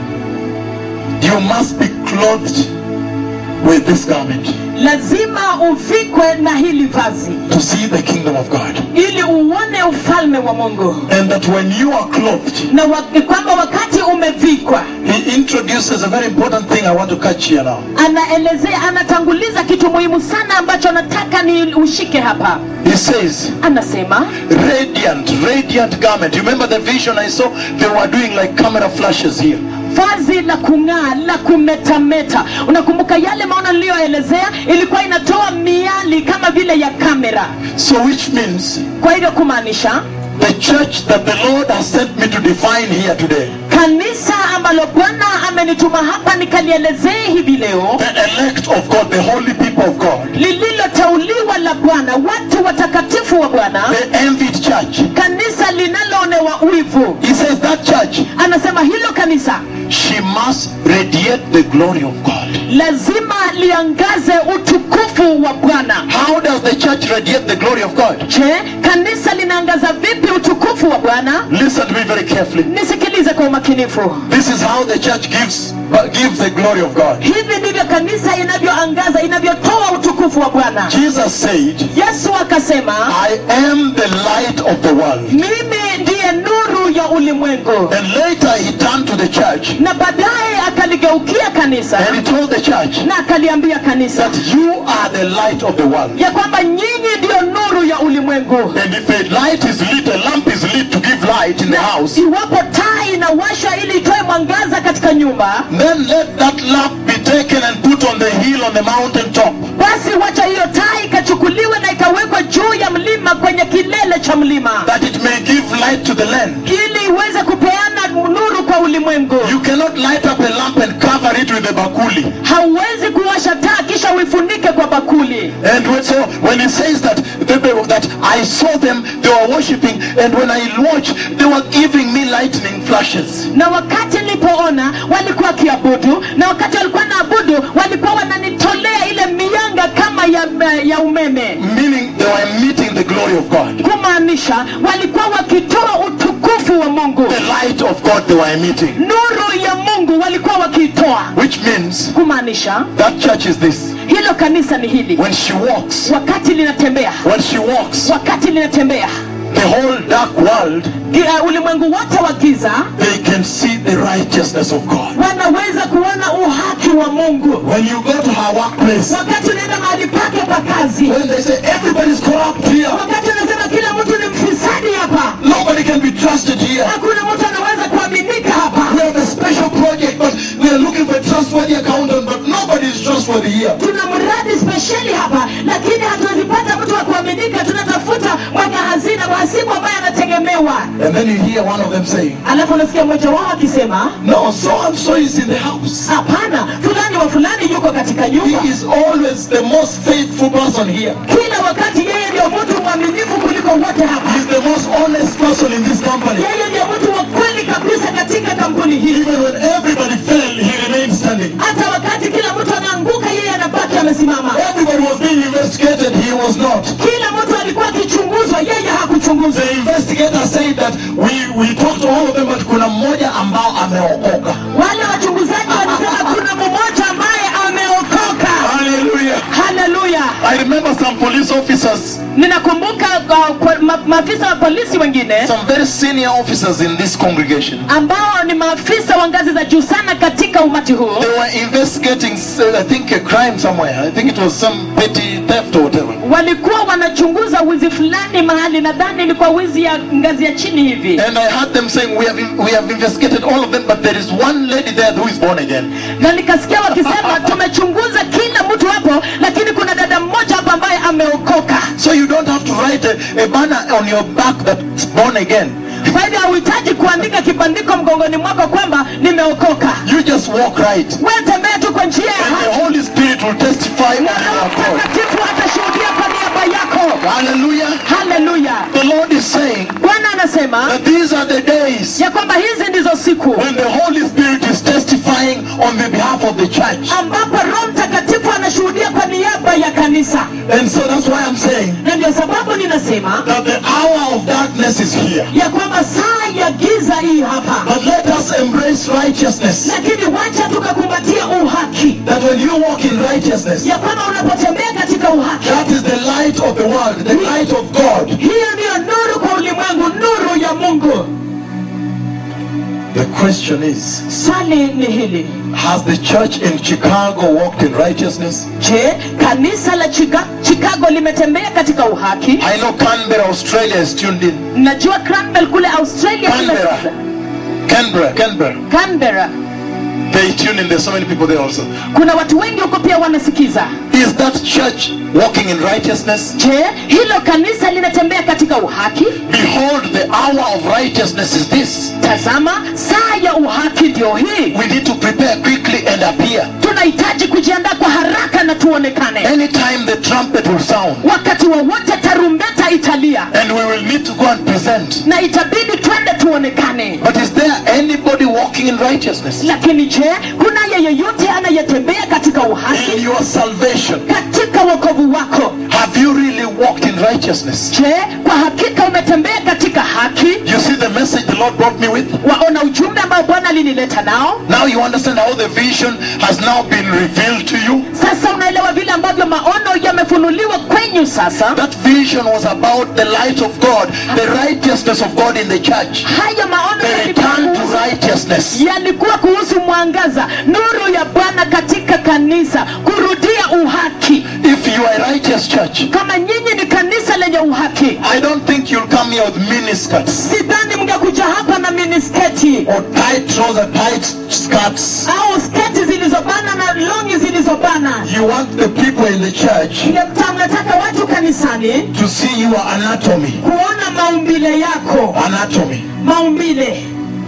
You must be clothed with this garment lazima uvikwe na hili vazi to see the kingdom of God. ili uone ufalme wa mungu And that when you are clothed, na wa, kwamba wakati umevikwa He introduces a very important thing I want to catch here now. anaelezea anatanguliza kitu muhimu sana ambacho nataka ni ushike hapa He says, anasema radiant, radiant garment. You remember the vision I saw? They were doing like camera flashes here. vazi la kung'aa la kumetameta unakumbuka yale maono niliyoelezea ilikuwa inatoa miali kama vile ya kamera So, which means kwa hivyo kumaanisha the church that the Lord has sent me to define here today, kanisa ambalo bwana amenituma hapa nikalielezee hivi leo the elect of God, the holy people of God, lililoteuliwa la bwana watu watakatifu wa bwana the envied church. kanisa linaloonewa wivu He says that church, anasema hilo kanisa she must radiate the glory of God. lazima liangaze utukufu wa bwana How does the church radiate the glory of God? je kanisa linaangaza vipi utukufu wa bwana Listen to me very carefully. nisikilize kwa umakinifu This is how the church gives uh, gives the glory of God. hivi ndivyo kanisa inavyoangaza inavyotoa utukufu wa bwana Jesus said, yesu akasema I am the light of the world. mimi ndiye nuru ya ulimwengu And later he turned to the church na baadaye akaligeukia kanisa and he told the church na akaliambia kanisa that you are the light of the world. ya kwamba nyinyi ndiyo nuru ya ulimwengu And if a light is lit, a lamp is lit to give light in the house, iwapo taa inawashwa ili itoe mwangaza katika nyumba then let that lamp be taken and put on the hill on the mountain top. basi wacha hiyo taa ikachukuliwe na ikawekwa juu ya mlima kwenye kilele cha mlima that it may give light to the land. ili iweze kupeana nuru kwa ulimwengu You cannot light up a lamp and cover it with a bakuli. hauwezi kuwasha taa kisha uifunike kwa bakuli And when, so when he says that they, they- that I saw them, they were worshiping, and when I watched, they were giving me lightning flashes. na wakati nilipoona walikuwa wakiabudu na wakati walikuwa naabudu walikuwa wananitolea ile mianga kama ya, ya umeme Meaning they were meeting the glory of God. kumaanisha walikuwa wakitoa utukufu wa mungu The light of God they were emitting. nuru ya mungu walikuwa wakiitoa Which means kumaanisha that church is this. hilo kanisa ni hili When she walks, wakati linatembea when she walks, wakati linatembea the whole dark world, gi- uh, ulimwengu wote wa giza they can see the righteousness of God. wanaweza kuona uhaki wa mungu When you go to her workplace, wakati unaenda mahali pake pa kazi when they say everybody's corrupt here, wakati anasema kila mtu ni mfisadi hapa nobody can be trusted here. hakuna mtu wameolewa And then you hear one of them saying, alafu unasikia mmoja wao akisema No, so and so is in the house. hapana fulani wa fulani yuko katika nyumba He is always the most faithful person here. kila wakati yeye ndio mtu mwaminifu kuliko wote hapa He's the most honest person in this company. yeye ndio mtu wa kweli kabisa katika kampuni hii Even when everybody fell, he remained standing. hata wakati kila mtu anaanguka yeye anabaki amesimama Everybody was being investigated, he was not. kila mtu alikuwa akichunguzwa yeye hakuchunguzwa The investigator said that we, we talked to all of them, but kuna mmoja ambao ameokoka. wale wachunguzaji walisema kuna mmoja ambaye ameokoka Hallelujah. haleluya I remember some police officers, ninakumbuka uh, kwa- ma, maafisa wa polisi wengine some very senior officers in this congregation. ambao ni maafisa wa ngazi za juu sana katika umati huu They were investigating, uh, I think, a crime somewhere. I think it was some petty theft or whatever. walikuwa wanachunguza wizi fulani mahali nadhani ni kwa wizi ya ngazi ya chini hivi And I heard them saying, we have, we have investigated all of them, but there is one lady there who is born again. na nikasikia wakisema tumechunguza kila mtu hapo lakini kuna dada mmoja hapo ambaye ameokoka So you don't have to write a, a banner on your back that's born again. kwa hivyo hauhitaji kuandika kibandiko mgongoni mwako kwamba nimeokoka You just walk right. wewe tembea tu kwa njia ya And haki the Holy Spirit will testify on na Roho your call. mtakatifu atashuhudia kwa niaba yako Hallelujah. haleluya The Lord is saying bwana anasema that these are the days ya kwamba hizi ndizo siku when the Holy Spirit is testifying on the behalf of the church. ambapo roho mtakatifu anashuhudia kwa niaba ya kanisa And so that's why I'm saying na ndio sababu ninasema that the hour of darkness is here. ya kwamba saa ya giza hii hapa But let us embrace righteousness. lakini wacha tukakumbatia uhaki That when you walk in righteousness, ya kwamba unapotembea katika uhaki that is the light of the world, the light of God. hiyo ndiyo nuru kwa ulimwengu nuru ya mungu The question is, swali ni hili has the church in Chicago walked in righteousness? je kanisa la Chica- chicago limetembea katika uhaki I know Canberra, Australia is tuned in. najua Cranwell kule australia Canberra. kinasikiza. Canberra, Canberra. canberra They tune in. There's so many people there also. kuna watu wengi huko pia wanasikiza Is that church walking in righteousness? je hilo kanisa linatembea katika uhaki Behold, the hour of righteousness is this. tazama saa ya uhaki ndio hii We need to prepare quickly and appear. tunahitaji kujiandaa kwa haraka na tuonekane Anytime the trumpet will sound, wakati wowote tarumbeta italia and we will need to go and present. na itabidi twende tuonekane But is there anybody walking in righteousness? lakini je kuna yeyote anayetembea katika uhaki In your salvation, katika wokovu wako have you really walked in righteousness? je kwa hakika umetembea katika haki You see the message the Lord brought me with? waona ujumbe ambao bwana alinileta nao Now you understand how the vision has now been revealed to you. sasa unaelewa vile ambavyo maono yamefunuliwa kwenyu sasa That vision was about the light of God, the righteousness of God in the church, haya maono the yalikuwa return to kuhusu- righteousness. yalikuwa kuhusu mwangaza nuru ya bwana katika kanisa kurudia uhaki If you are a righteous church, kama nyinyi ni kanisa lenye uhaki I don't think you'll come here with miniskirts sidhani mngekuja hapa na minisketi or tight trousers, tight skirts. au sketi zilizobana na longi zilizobana You want the people in the church Mngetaka- mnataka watu kanisani to see your anatomy. kuona maumbile yako Anatomy. maumbile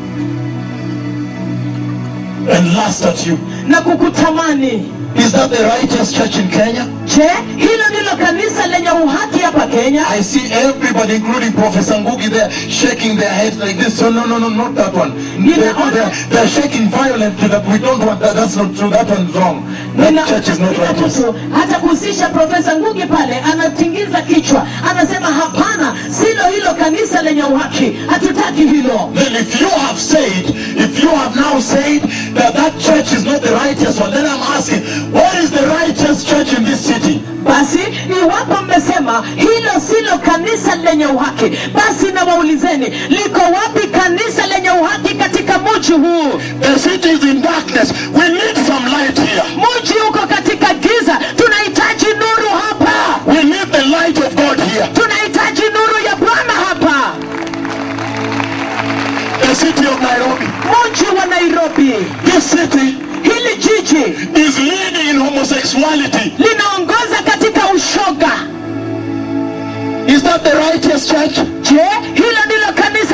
And lust at you. na kukutamani Is that the righteous church in Kenya? je hilo ndilo kanisa lenye uhaki hapa kenya I see everybody, including Professor Ngugi, there shaking their heads like this. So no, no, no, not that one. They're, they're, they're shaking violently that we don't want that. That's not true. That one's wrong. That Nina- church is not nina righteous. mtu hata kuhusisha profesa ngugi pale anatingiza kichwa anasema hapana silo hilo kanisa lenye uhaki hatutaki hilo Then if you have said, if you have now said that that church is not the righteous one, then I'm asking, what is the righteous church in this city? basi iwapo mmesema hilo silo kanisa lenye uhaki basi nawaulizeni liko wapi kanisa lenye uhaki katika mji huu The city is in darkness. We need some light here. mji uko katika giza tunahitaji nuru hapa We need the light of God here. tunahitaji nuru ya bwana hapa The city of Nairobi. mji wa nairobi This city hili jiji is leading in homosexuality. linaongoza katika ushoga Is that the righteous church? je hilo ndilo kanisa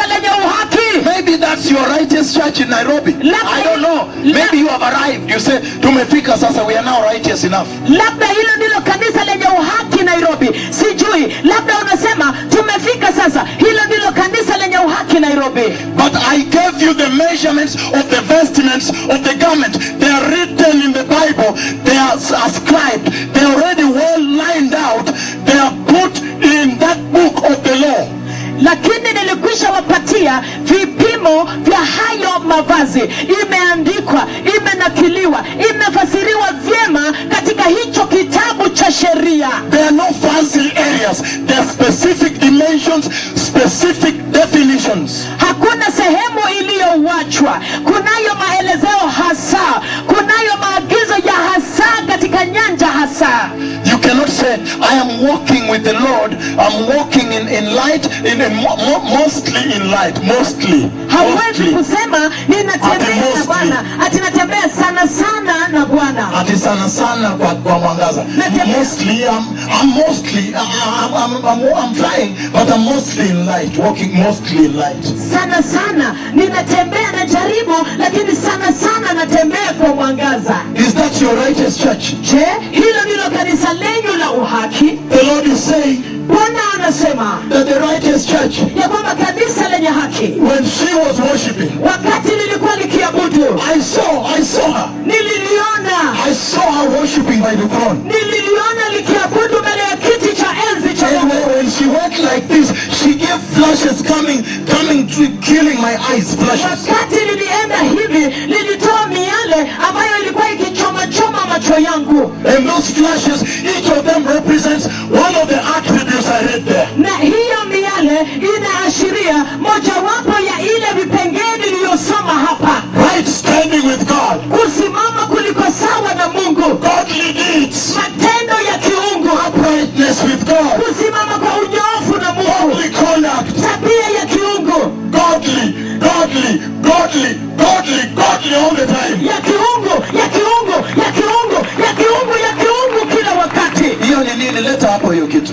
church in Nairobi. Labda- I don't know. Maybe you have arrived. You say, Tumefika sasa, we are now righteous enough. labda hilo ndilo kanisa lenye uhaki nairobi sijui labda unasema tumefika sasa hilo ndilo kanisa lenye uhaki nairobi But I gave you the measurements of the vestments of the garment. They are written in the Bible. They are ascribed. They are already well lined out. They are put in that book of the law. lakini nilikwisha wapatia vipimo vya hayo mavazi imeandikwa imenakiliwa imefasiriwa vyema katika hicho kitabu cha sheria There are no fancy areas. There are specific dimensions, specific definitions. hakuna sehemu iliyowachwa kunayo maelezeo hasa kunayo maagizo ya hasa katika nyanja hasa You cannot say, I am walking with the Lord. I'm walking in, in light, in, in mo- mo- mostly in light, mostly. hauwezi mostly. kusema ninatembea Ati na mostly. bwana ati natembea sana sana na bwana ati sana sana kwa, kwa mwangaza Natembea. mostly I'm, I'm mostly I'm, I'm, I'm, I'm flying but I'm mostly in light walking mostly in light sana sana ninatembea na jaribu lakini sana sana natembea kwa mwangaza is that your righteous church je hilo ndilo kanisa lenyu la uhaki the Lord is saying bwana anasema that the righteous church ya kwamba kanisa lenye haki when she was worshiping wakati lilikuwa likiabudu I saw I saw her nililiona I saw her worshiping by the throne nililiona likiabudu mbele ya kiti cha enzi cha and Mungu when, when she went like this she gave flashes coming coming to killing my eyes flashes wakati lilienda hivi lilitoa miale ambayo ilikuwa ikichomachoma macho yangu and those flashes each of them represents one of the attributes I read there na hiyo miale inaashiria mojawapo ya ile vipengee niliyosoma hapa right standing with God, kusimama kuliko sawa na mungu godly deeds, matendo ya kiungu uprightness with God, kusimama kwa unyoofu na mungu holy conduct, tabia ya kiungu godly, godly, godly, godly, godly all the time. ya kiungu ya kiungu ya kiungu ya kiungu ya kiungu kila wakati hiyo ni nini leta hapo hiyo kitu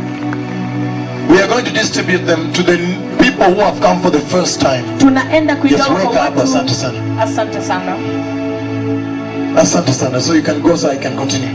we are going to distribute them to the people who have come for the first time tunaenda kuigawa Just kwa wake up. watu Asante sana. asante sana asante sana so you can go so i can continue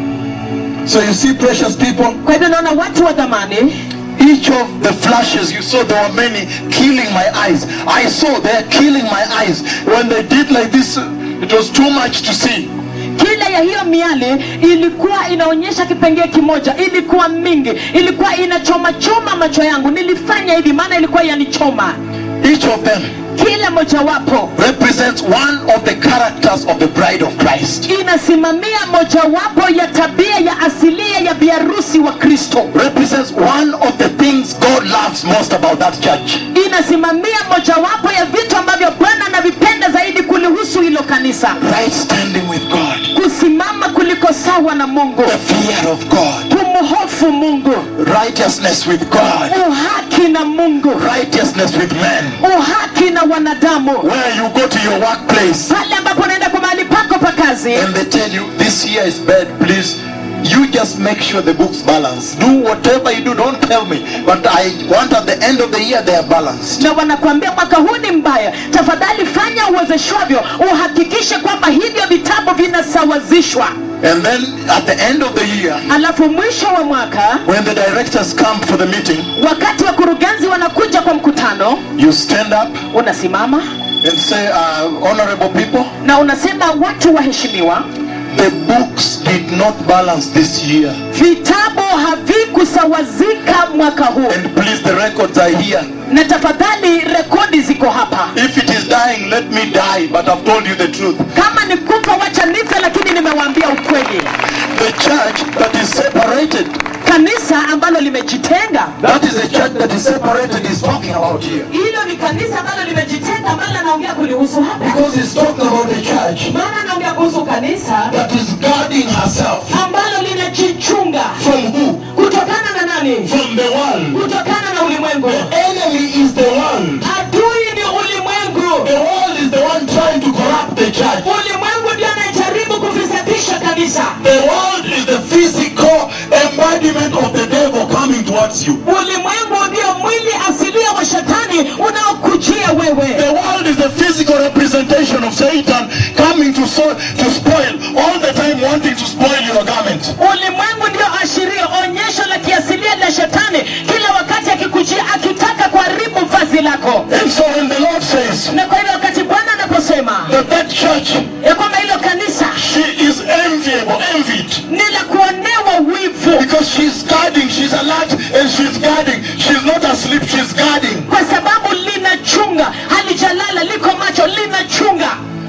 so you see precious people kwa hivyo naona watu wa dhamani each of the flashes you saw there were many killing my eyes i saw they're killing my eyes when they did like this it was too much to see kila ya hiyo miale ilikuwa inaonyesha kipengee kimoja ilikuwa mingi ilikuwa inachomachoma macho yangu nilifanya hivi maana ilikuwa yanichoma each of them kila mojawapo represents one of the characters of the bride of Christ. inasimamia mojawapo ya tabia ya asilia ya biharusi wa kristo Represents one of the things God loves most about that church. inasimamia mojawapo ya vitu ambavyo bwana anavipenda zaidi kulihusu hilo kanisa Right standing with God. kusimama kuliko sawa na mungu The fear of God. kumhofu mungu Righteousness with God. uhaki na mungu Righteousness with men. uhaki na wanadamu Where you go to your workplace pale ambapo unaenda kwa mahali pako pa kazi and they tell you this year is bad, please. You just make sure the books balance. Do whatever you do, don't tell me. But I want at the end of the year they are balanced. na wanakuambia mwaka huu ni mbaya tafadhali fanya uwezeshwavyo uhakikishe kwamba hivyo vitabu vinasawazishwa And then at the end of the year, alafu mwisho wa mwaka when the directors come for the meeting, wakati wakurugenzi wanakuja kwa mkutano you stand up unasimama and say, uh, honorable people, na unasema watu waheshimiwa the books did not balance this year. vitabu havikusawazika mwaka huu And please, the records are here. na tafadhali rekodi ziko hapa If it is dying, let me die, but I've told you the truth. kama ni kufa wacha nife lakini nimewaambia ukweli The church that is separated, kanisa ambalo limejitenga that is the church that is separated, is talking about here. hilo ni kanisa ambalo limejitenga ambalo anaongea kulihusu hapa Because he's talking about the church maana anaongea kuhusu kanisa that is guarding herself ambalo linajichunga from who? kutokana na nani From the world. kutokana na ulimwengu The enemy is the world. adui ni ulimwengu The world is the one trying to corrupt the church. ulimwengu ndio anajaribu kufisadisha kanisa The world is the physical embodiment of the devil coming towards you. ulimwengu ndio mwili asilia wa shetani unaokujia wewe The world is the physical representation wako And so when the Lord says na kwa hivyo wakati bwana anaposema that that church, ya kwamba hilo kanisa she is enviable, envied. ni la kuonewa wivu Because she's guarding, she's alert and she's guarding. She's not asleep, she's guarding. kwa sababu linachunga halijalala liko macho linachunga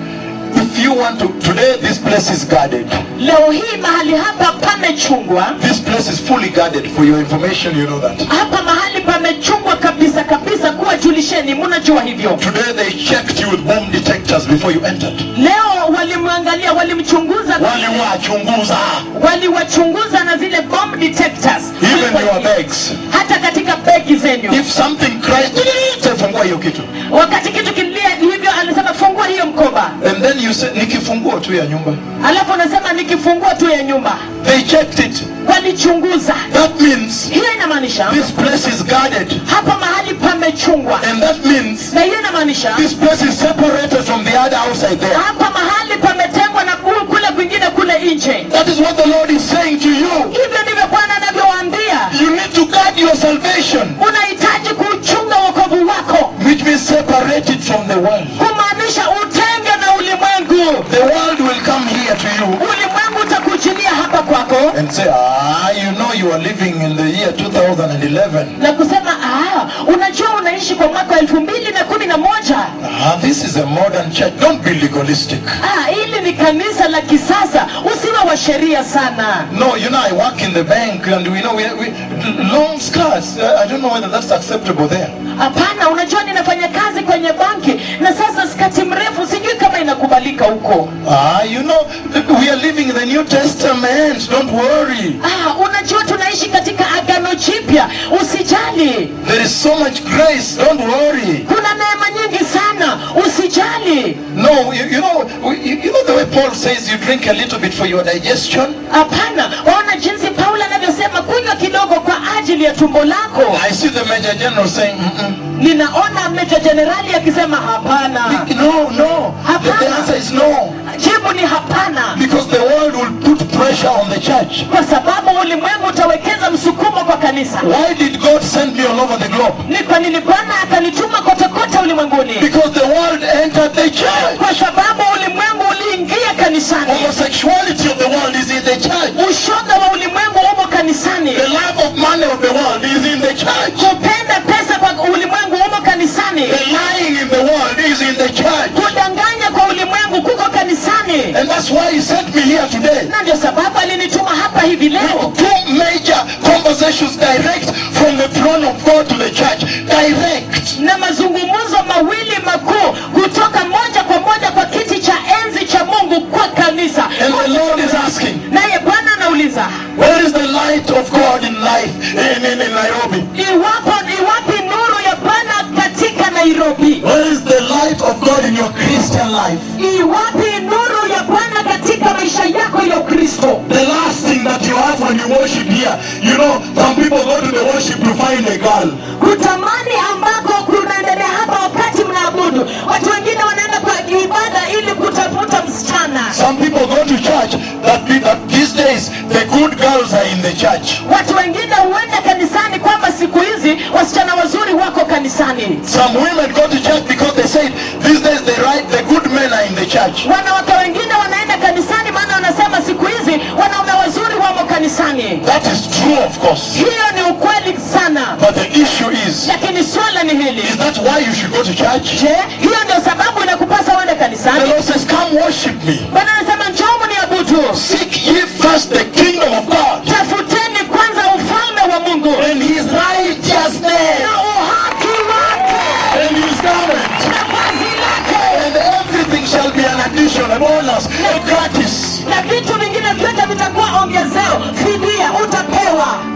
If you want to, today this place is guarded. leo hii mahali hapa pamechungwa This place is fully guarded. For your information, you know that. hapa mahali pamechungwa kabisa kabisa kuwa julisheni mnajua hivyo Today they checked you with bomb detectors before you entered. leo walimwangalia walimchunguza Waliwachunguza. waliwachunguza na zile bomb detectors Even your bags. hata katika begi zenyu If something cries, fungua hiyo kitu. wakati kitu kilia hivyo anasema fungua hiyo mkoba And then you say, nikifungua tu ya nyumba. alafu anasema nikifungua tu ya nyumba They checked it. walichunguza That means hiyo inamaanisha this place is guarded. hapa mahali pamechungwa And that means na hiyo inamaanisha this place is separated from the other outside there. hapa mahali pametengwa na ku- kule kwingine kule nje That is what the Lord is saying to you. hivyo ndivyo bwana anavyowaambia You need to guard your salvation, unahitaji kuchunga wokovu wako which means separate it from the world. kumaanisha utenge na ulimwengu The world will come here to you ulimwengu utakujilia hapa kwako and say, ah, you know you are living in the year 2011. na kusema ah, unajua unaishi kwa mwaka wa elfu mbili na kumi na moja Ah, this is a modern church. Don't be legalistic. ah, hili ni kanisa la kisasa usiwe wa sheria sana No, you know, I work in the bank and we know we, we long skirts. Uh, I don't know whether that's acceptable there. hapana unajua ninafanya kazi kwenye banki na sasa skati mrefu sijui kama inakubalika huko Ah, you know, we are living in the New Testament. Don't worry. ah, unajua tunaishi katika agano jipya usijali There is so much grace. Don't worry. kuna neema nyingi sana usijali No, you, you know, you, you know the way Paul says you drink a little bit for your digestion. hapana waona jinsi paulo anavyosema kunywa kidogo kwa ajili ya tumbo lako I see the Major General saying, Mm-mm. ninaona meja jenerali akisema hapana no, no. The, the answer is no. jibu ni hapana Because the world will put pressure on the church. kwa sababu ulimwengu utawekeza msukumo kwa kanisa Why did God send me all over the globe? ni kwa nini bwana akanituma kote kote ulimwenguni Because the world entered the church. kwa sababu ulimwengu uliingia kanisani Homosexuality of the world is in the church. ushoga wa ulimwengu umo kanisani The love of money of the world is in the church. kupenda pesa kwa ulimwengu umo kanisani The lying in the world is in the church. kudanganya kwa ulimwengu kuko kanisani And that's why he sent me here today. na ndio sababu alinituma hapa hivi leo Two major conversations direct from the throne of God to the church. Direct. na mazungumzo mawili makuu kutoka moja kwa moja kwa kiti cha enzi cha mungu kwa kanisa And the Lord is asking, naye bwana anauliza where is the light of God in life in, in, in Nairobi? iwapo iwapi nuru ya bwana katika nairobi Where is the light of God in your Christian life? iwapi nuru ya bwana katika maisha yako ya ukristo The last thing that you have when you worship here, you know, some people go to the worship to find a girl. kutamani ambako kunaendelea hapa wakati mnaabudu watu wengine wanaenda kwa ibada ili kutafuta msichana Some people go to church that, that these days the good girls are in the church. watu wengine huenda kanisani kwamba siku hizi wasichana wazuri wako kanisani Some women go to church because they say these days the right, the good men are in the church. wanawake wengine wanaenda kanisani maana wanasema siku hizi wanaume wazuri wamo kanisani That is true, of course. hiyo ni ukweli sana But the issue is, lakini swala ni hili is that why you should go to church? je hiyo ndio sababu inakupasa uende The kanisani Lord says, come worship me. bwana anasema njoo mniabudu Seek ye first the kingdom of God tafuteni kwanza ufalme wa mungu and his righteousness na uhaki wake and his government. na vazi lake And everything shall be an addition, a bonus, a gratis. na vitu vingine vyote vitakuwa ongezeo fidia utapewa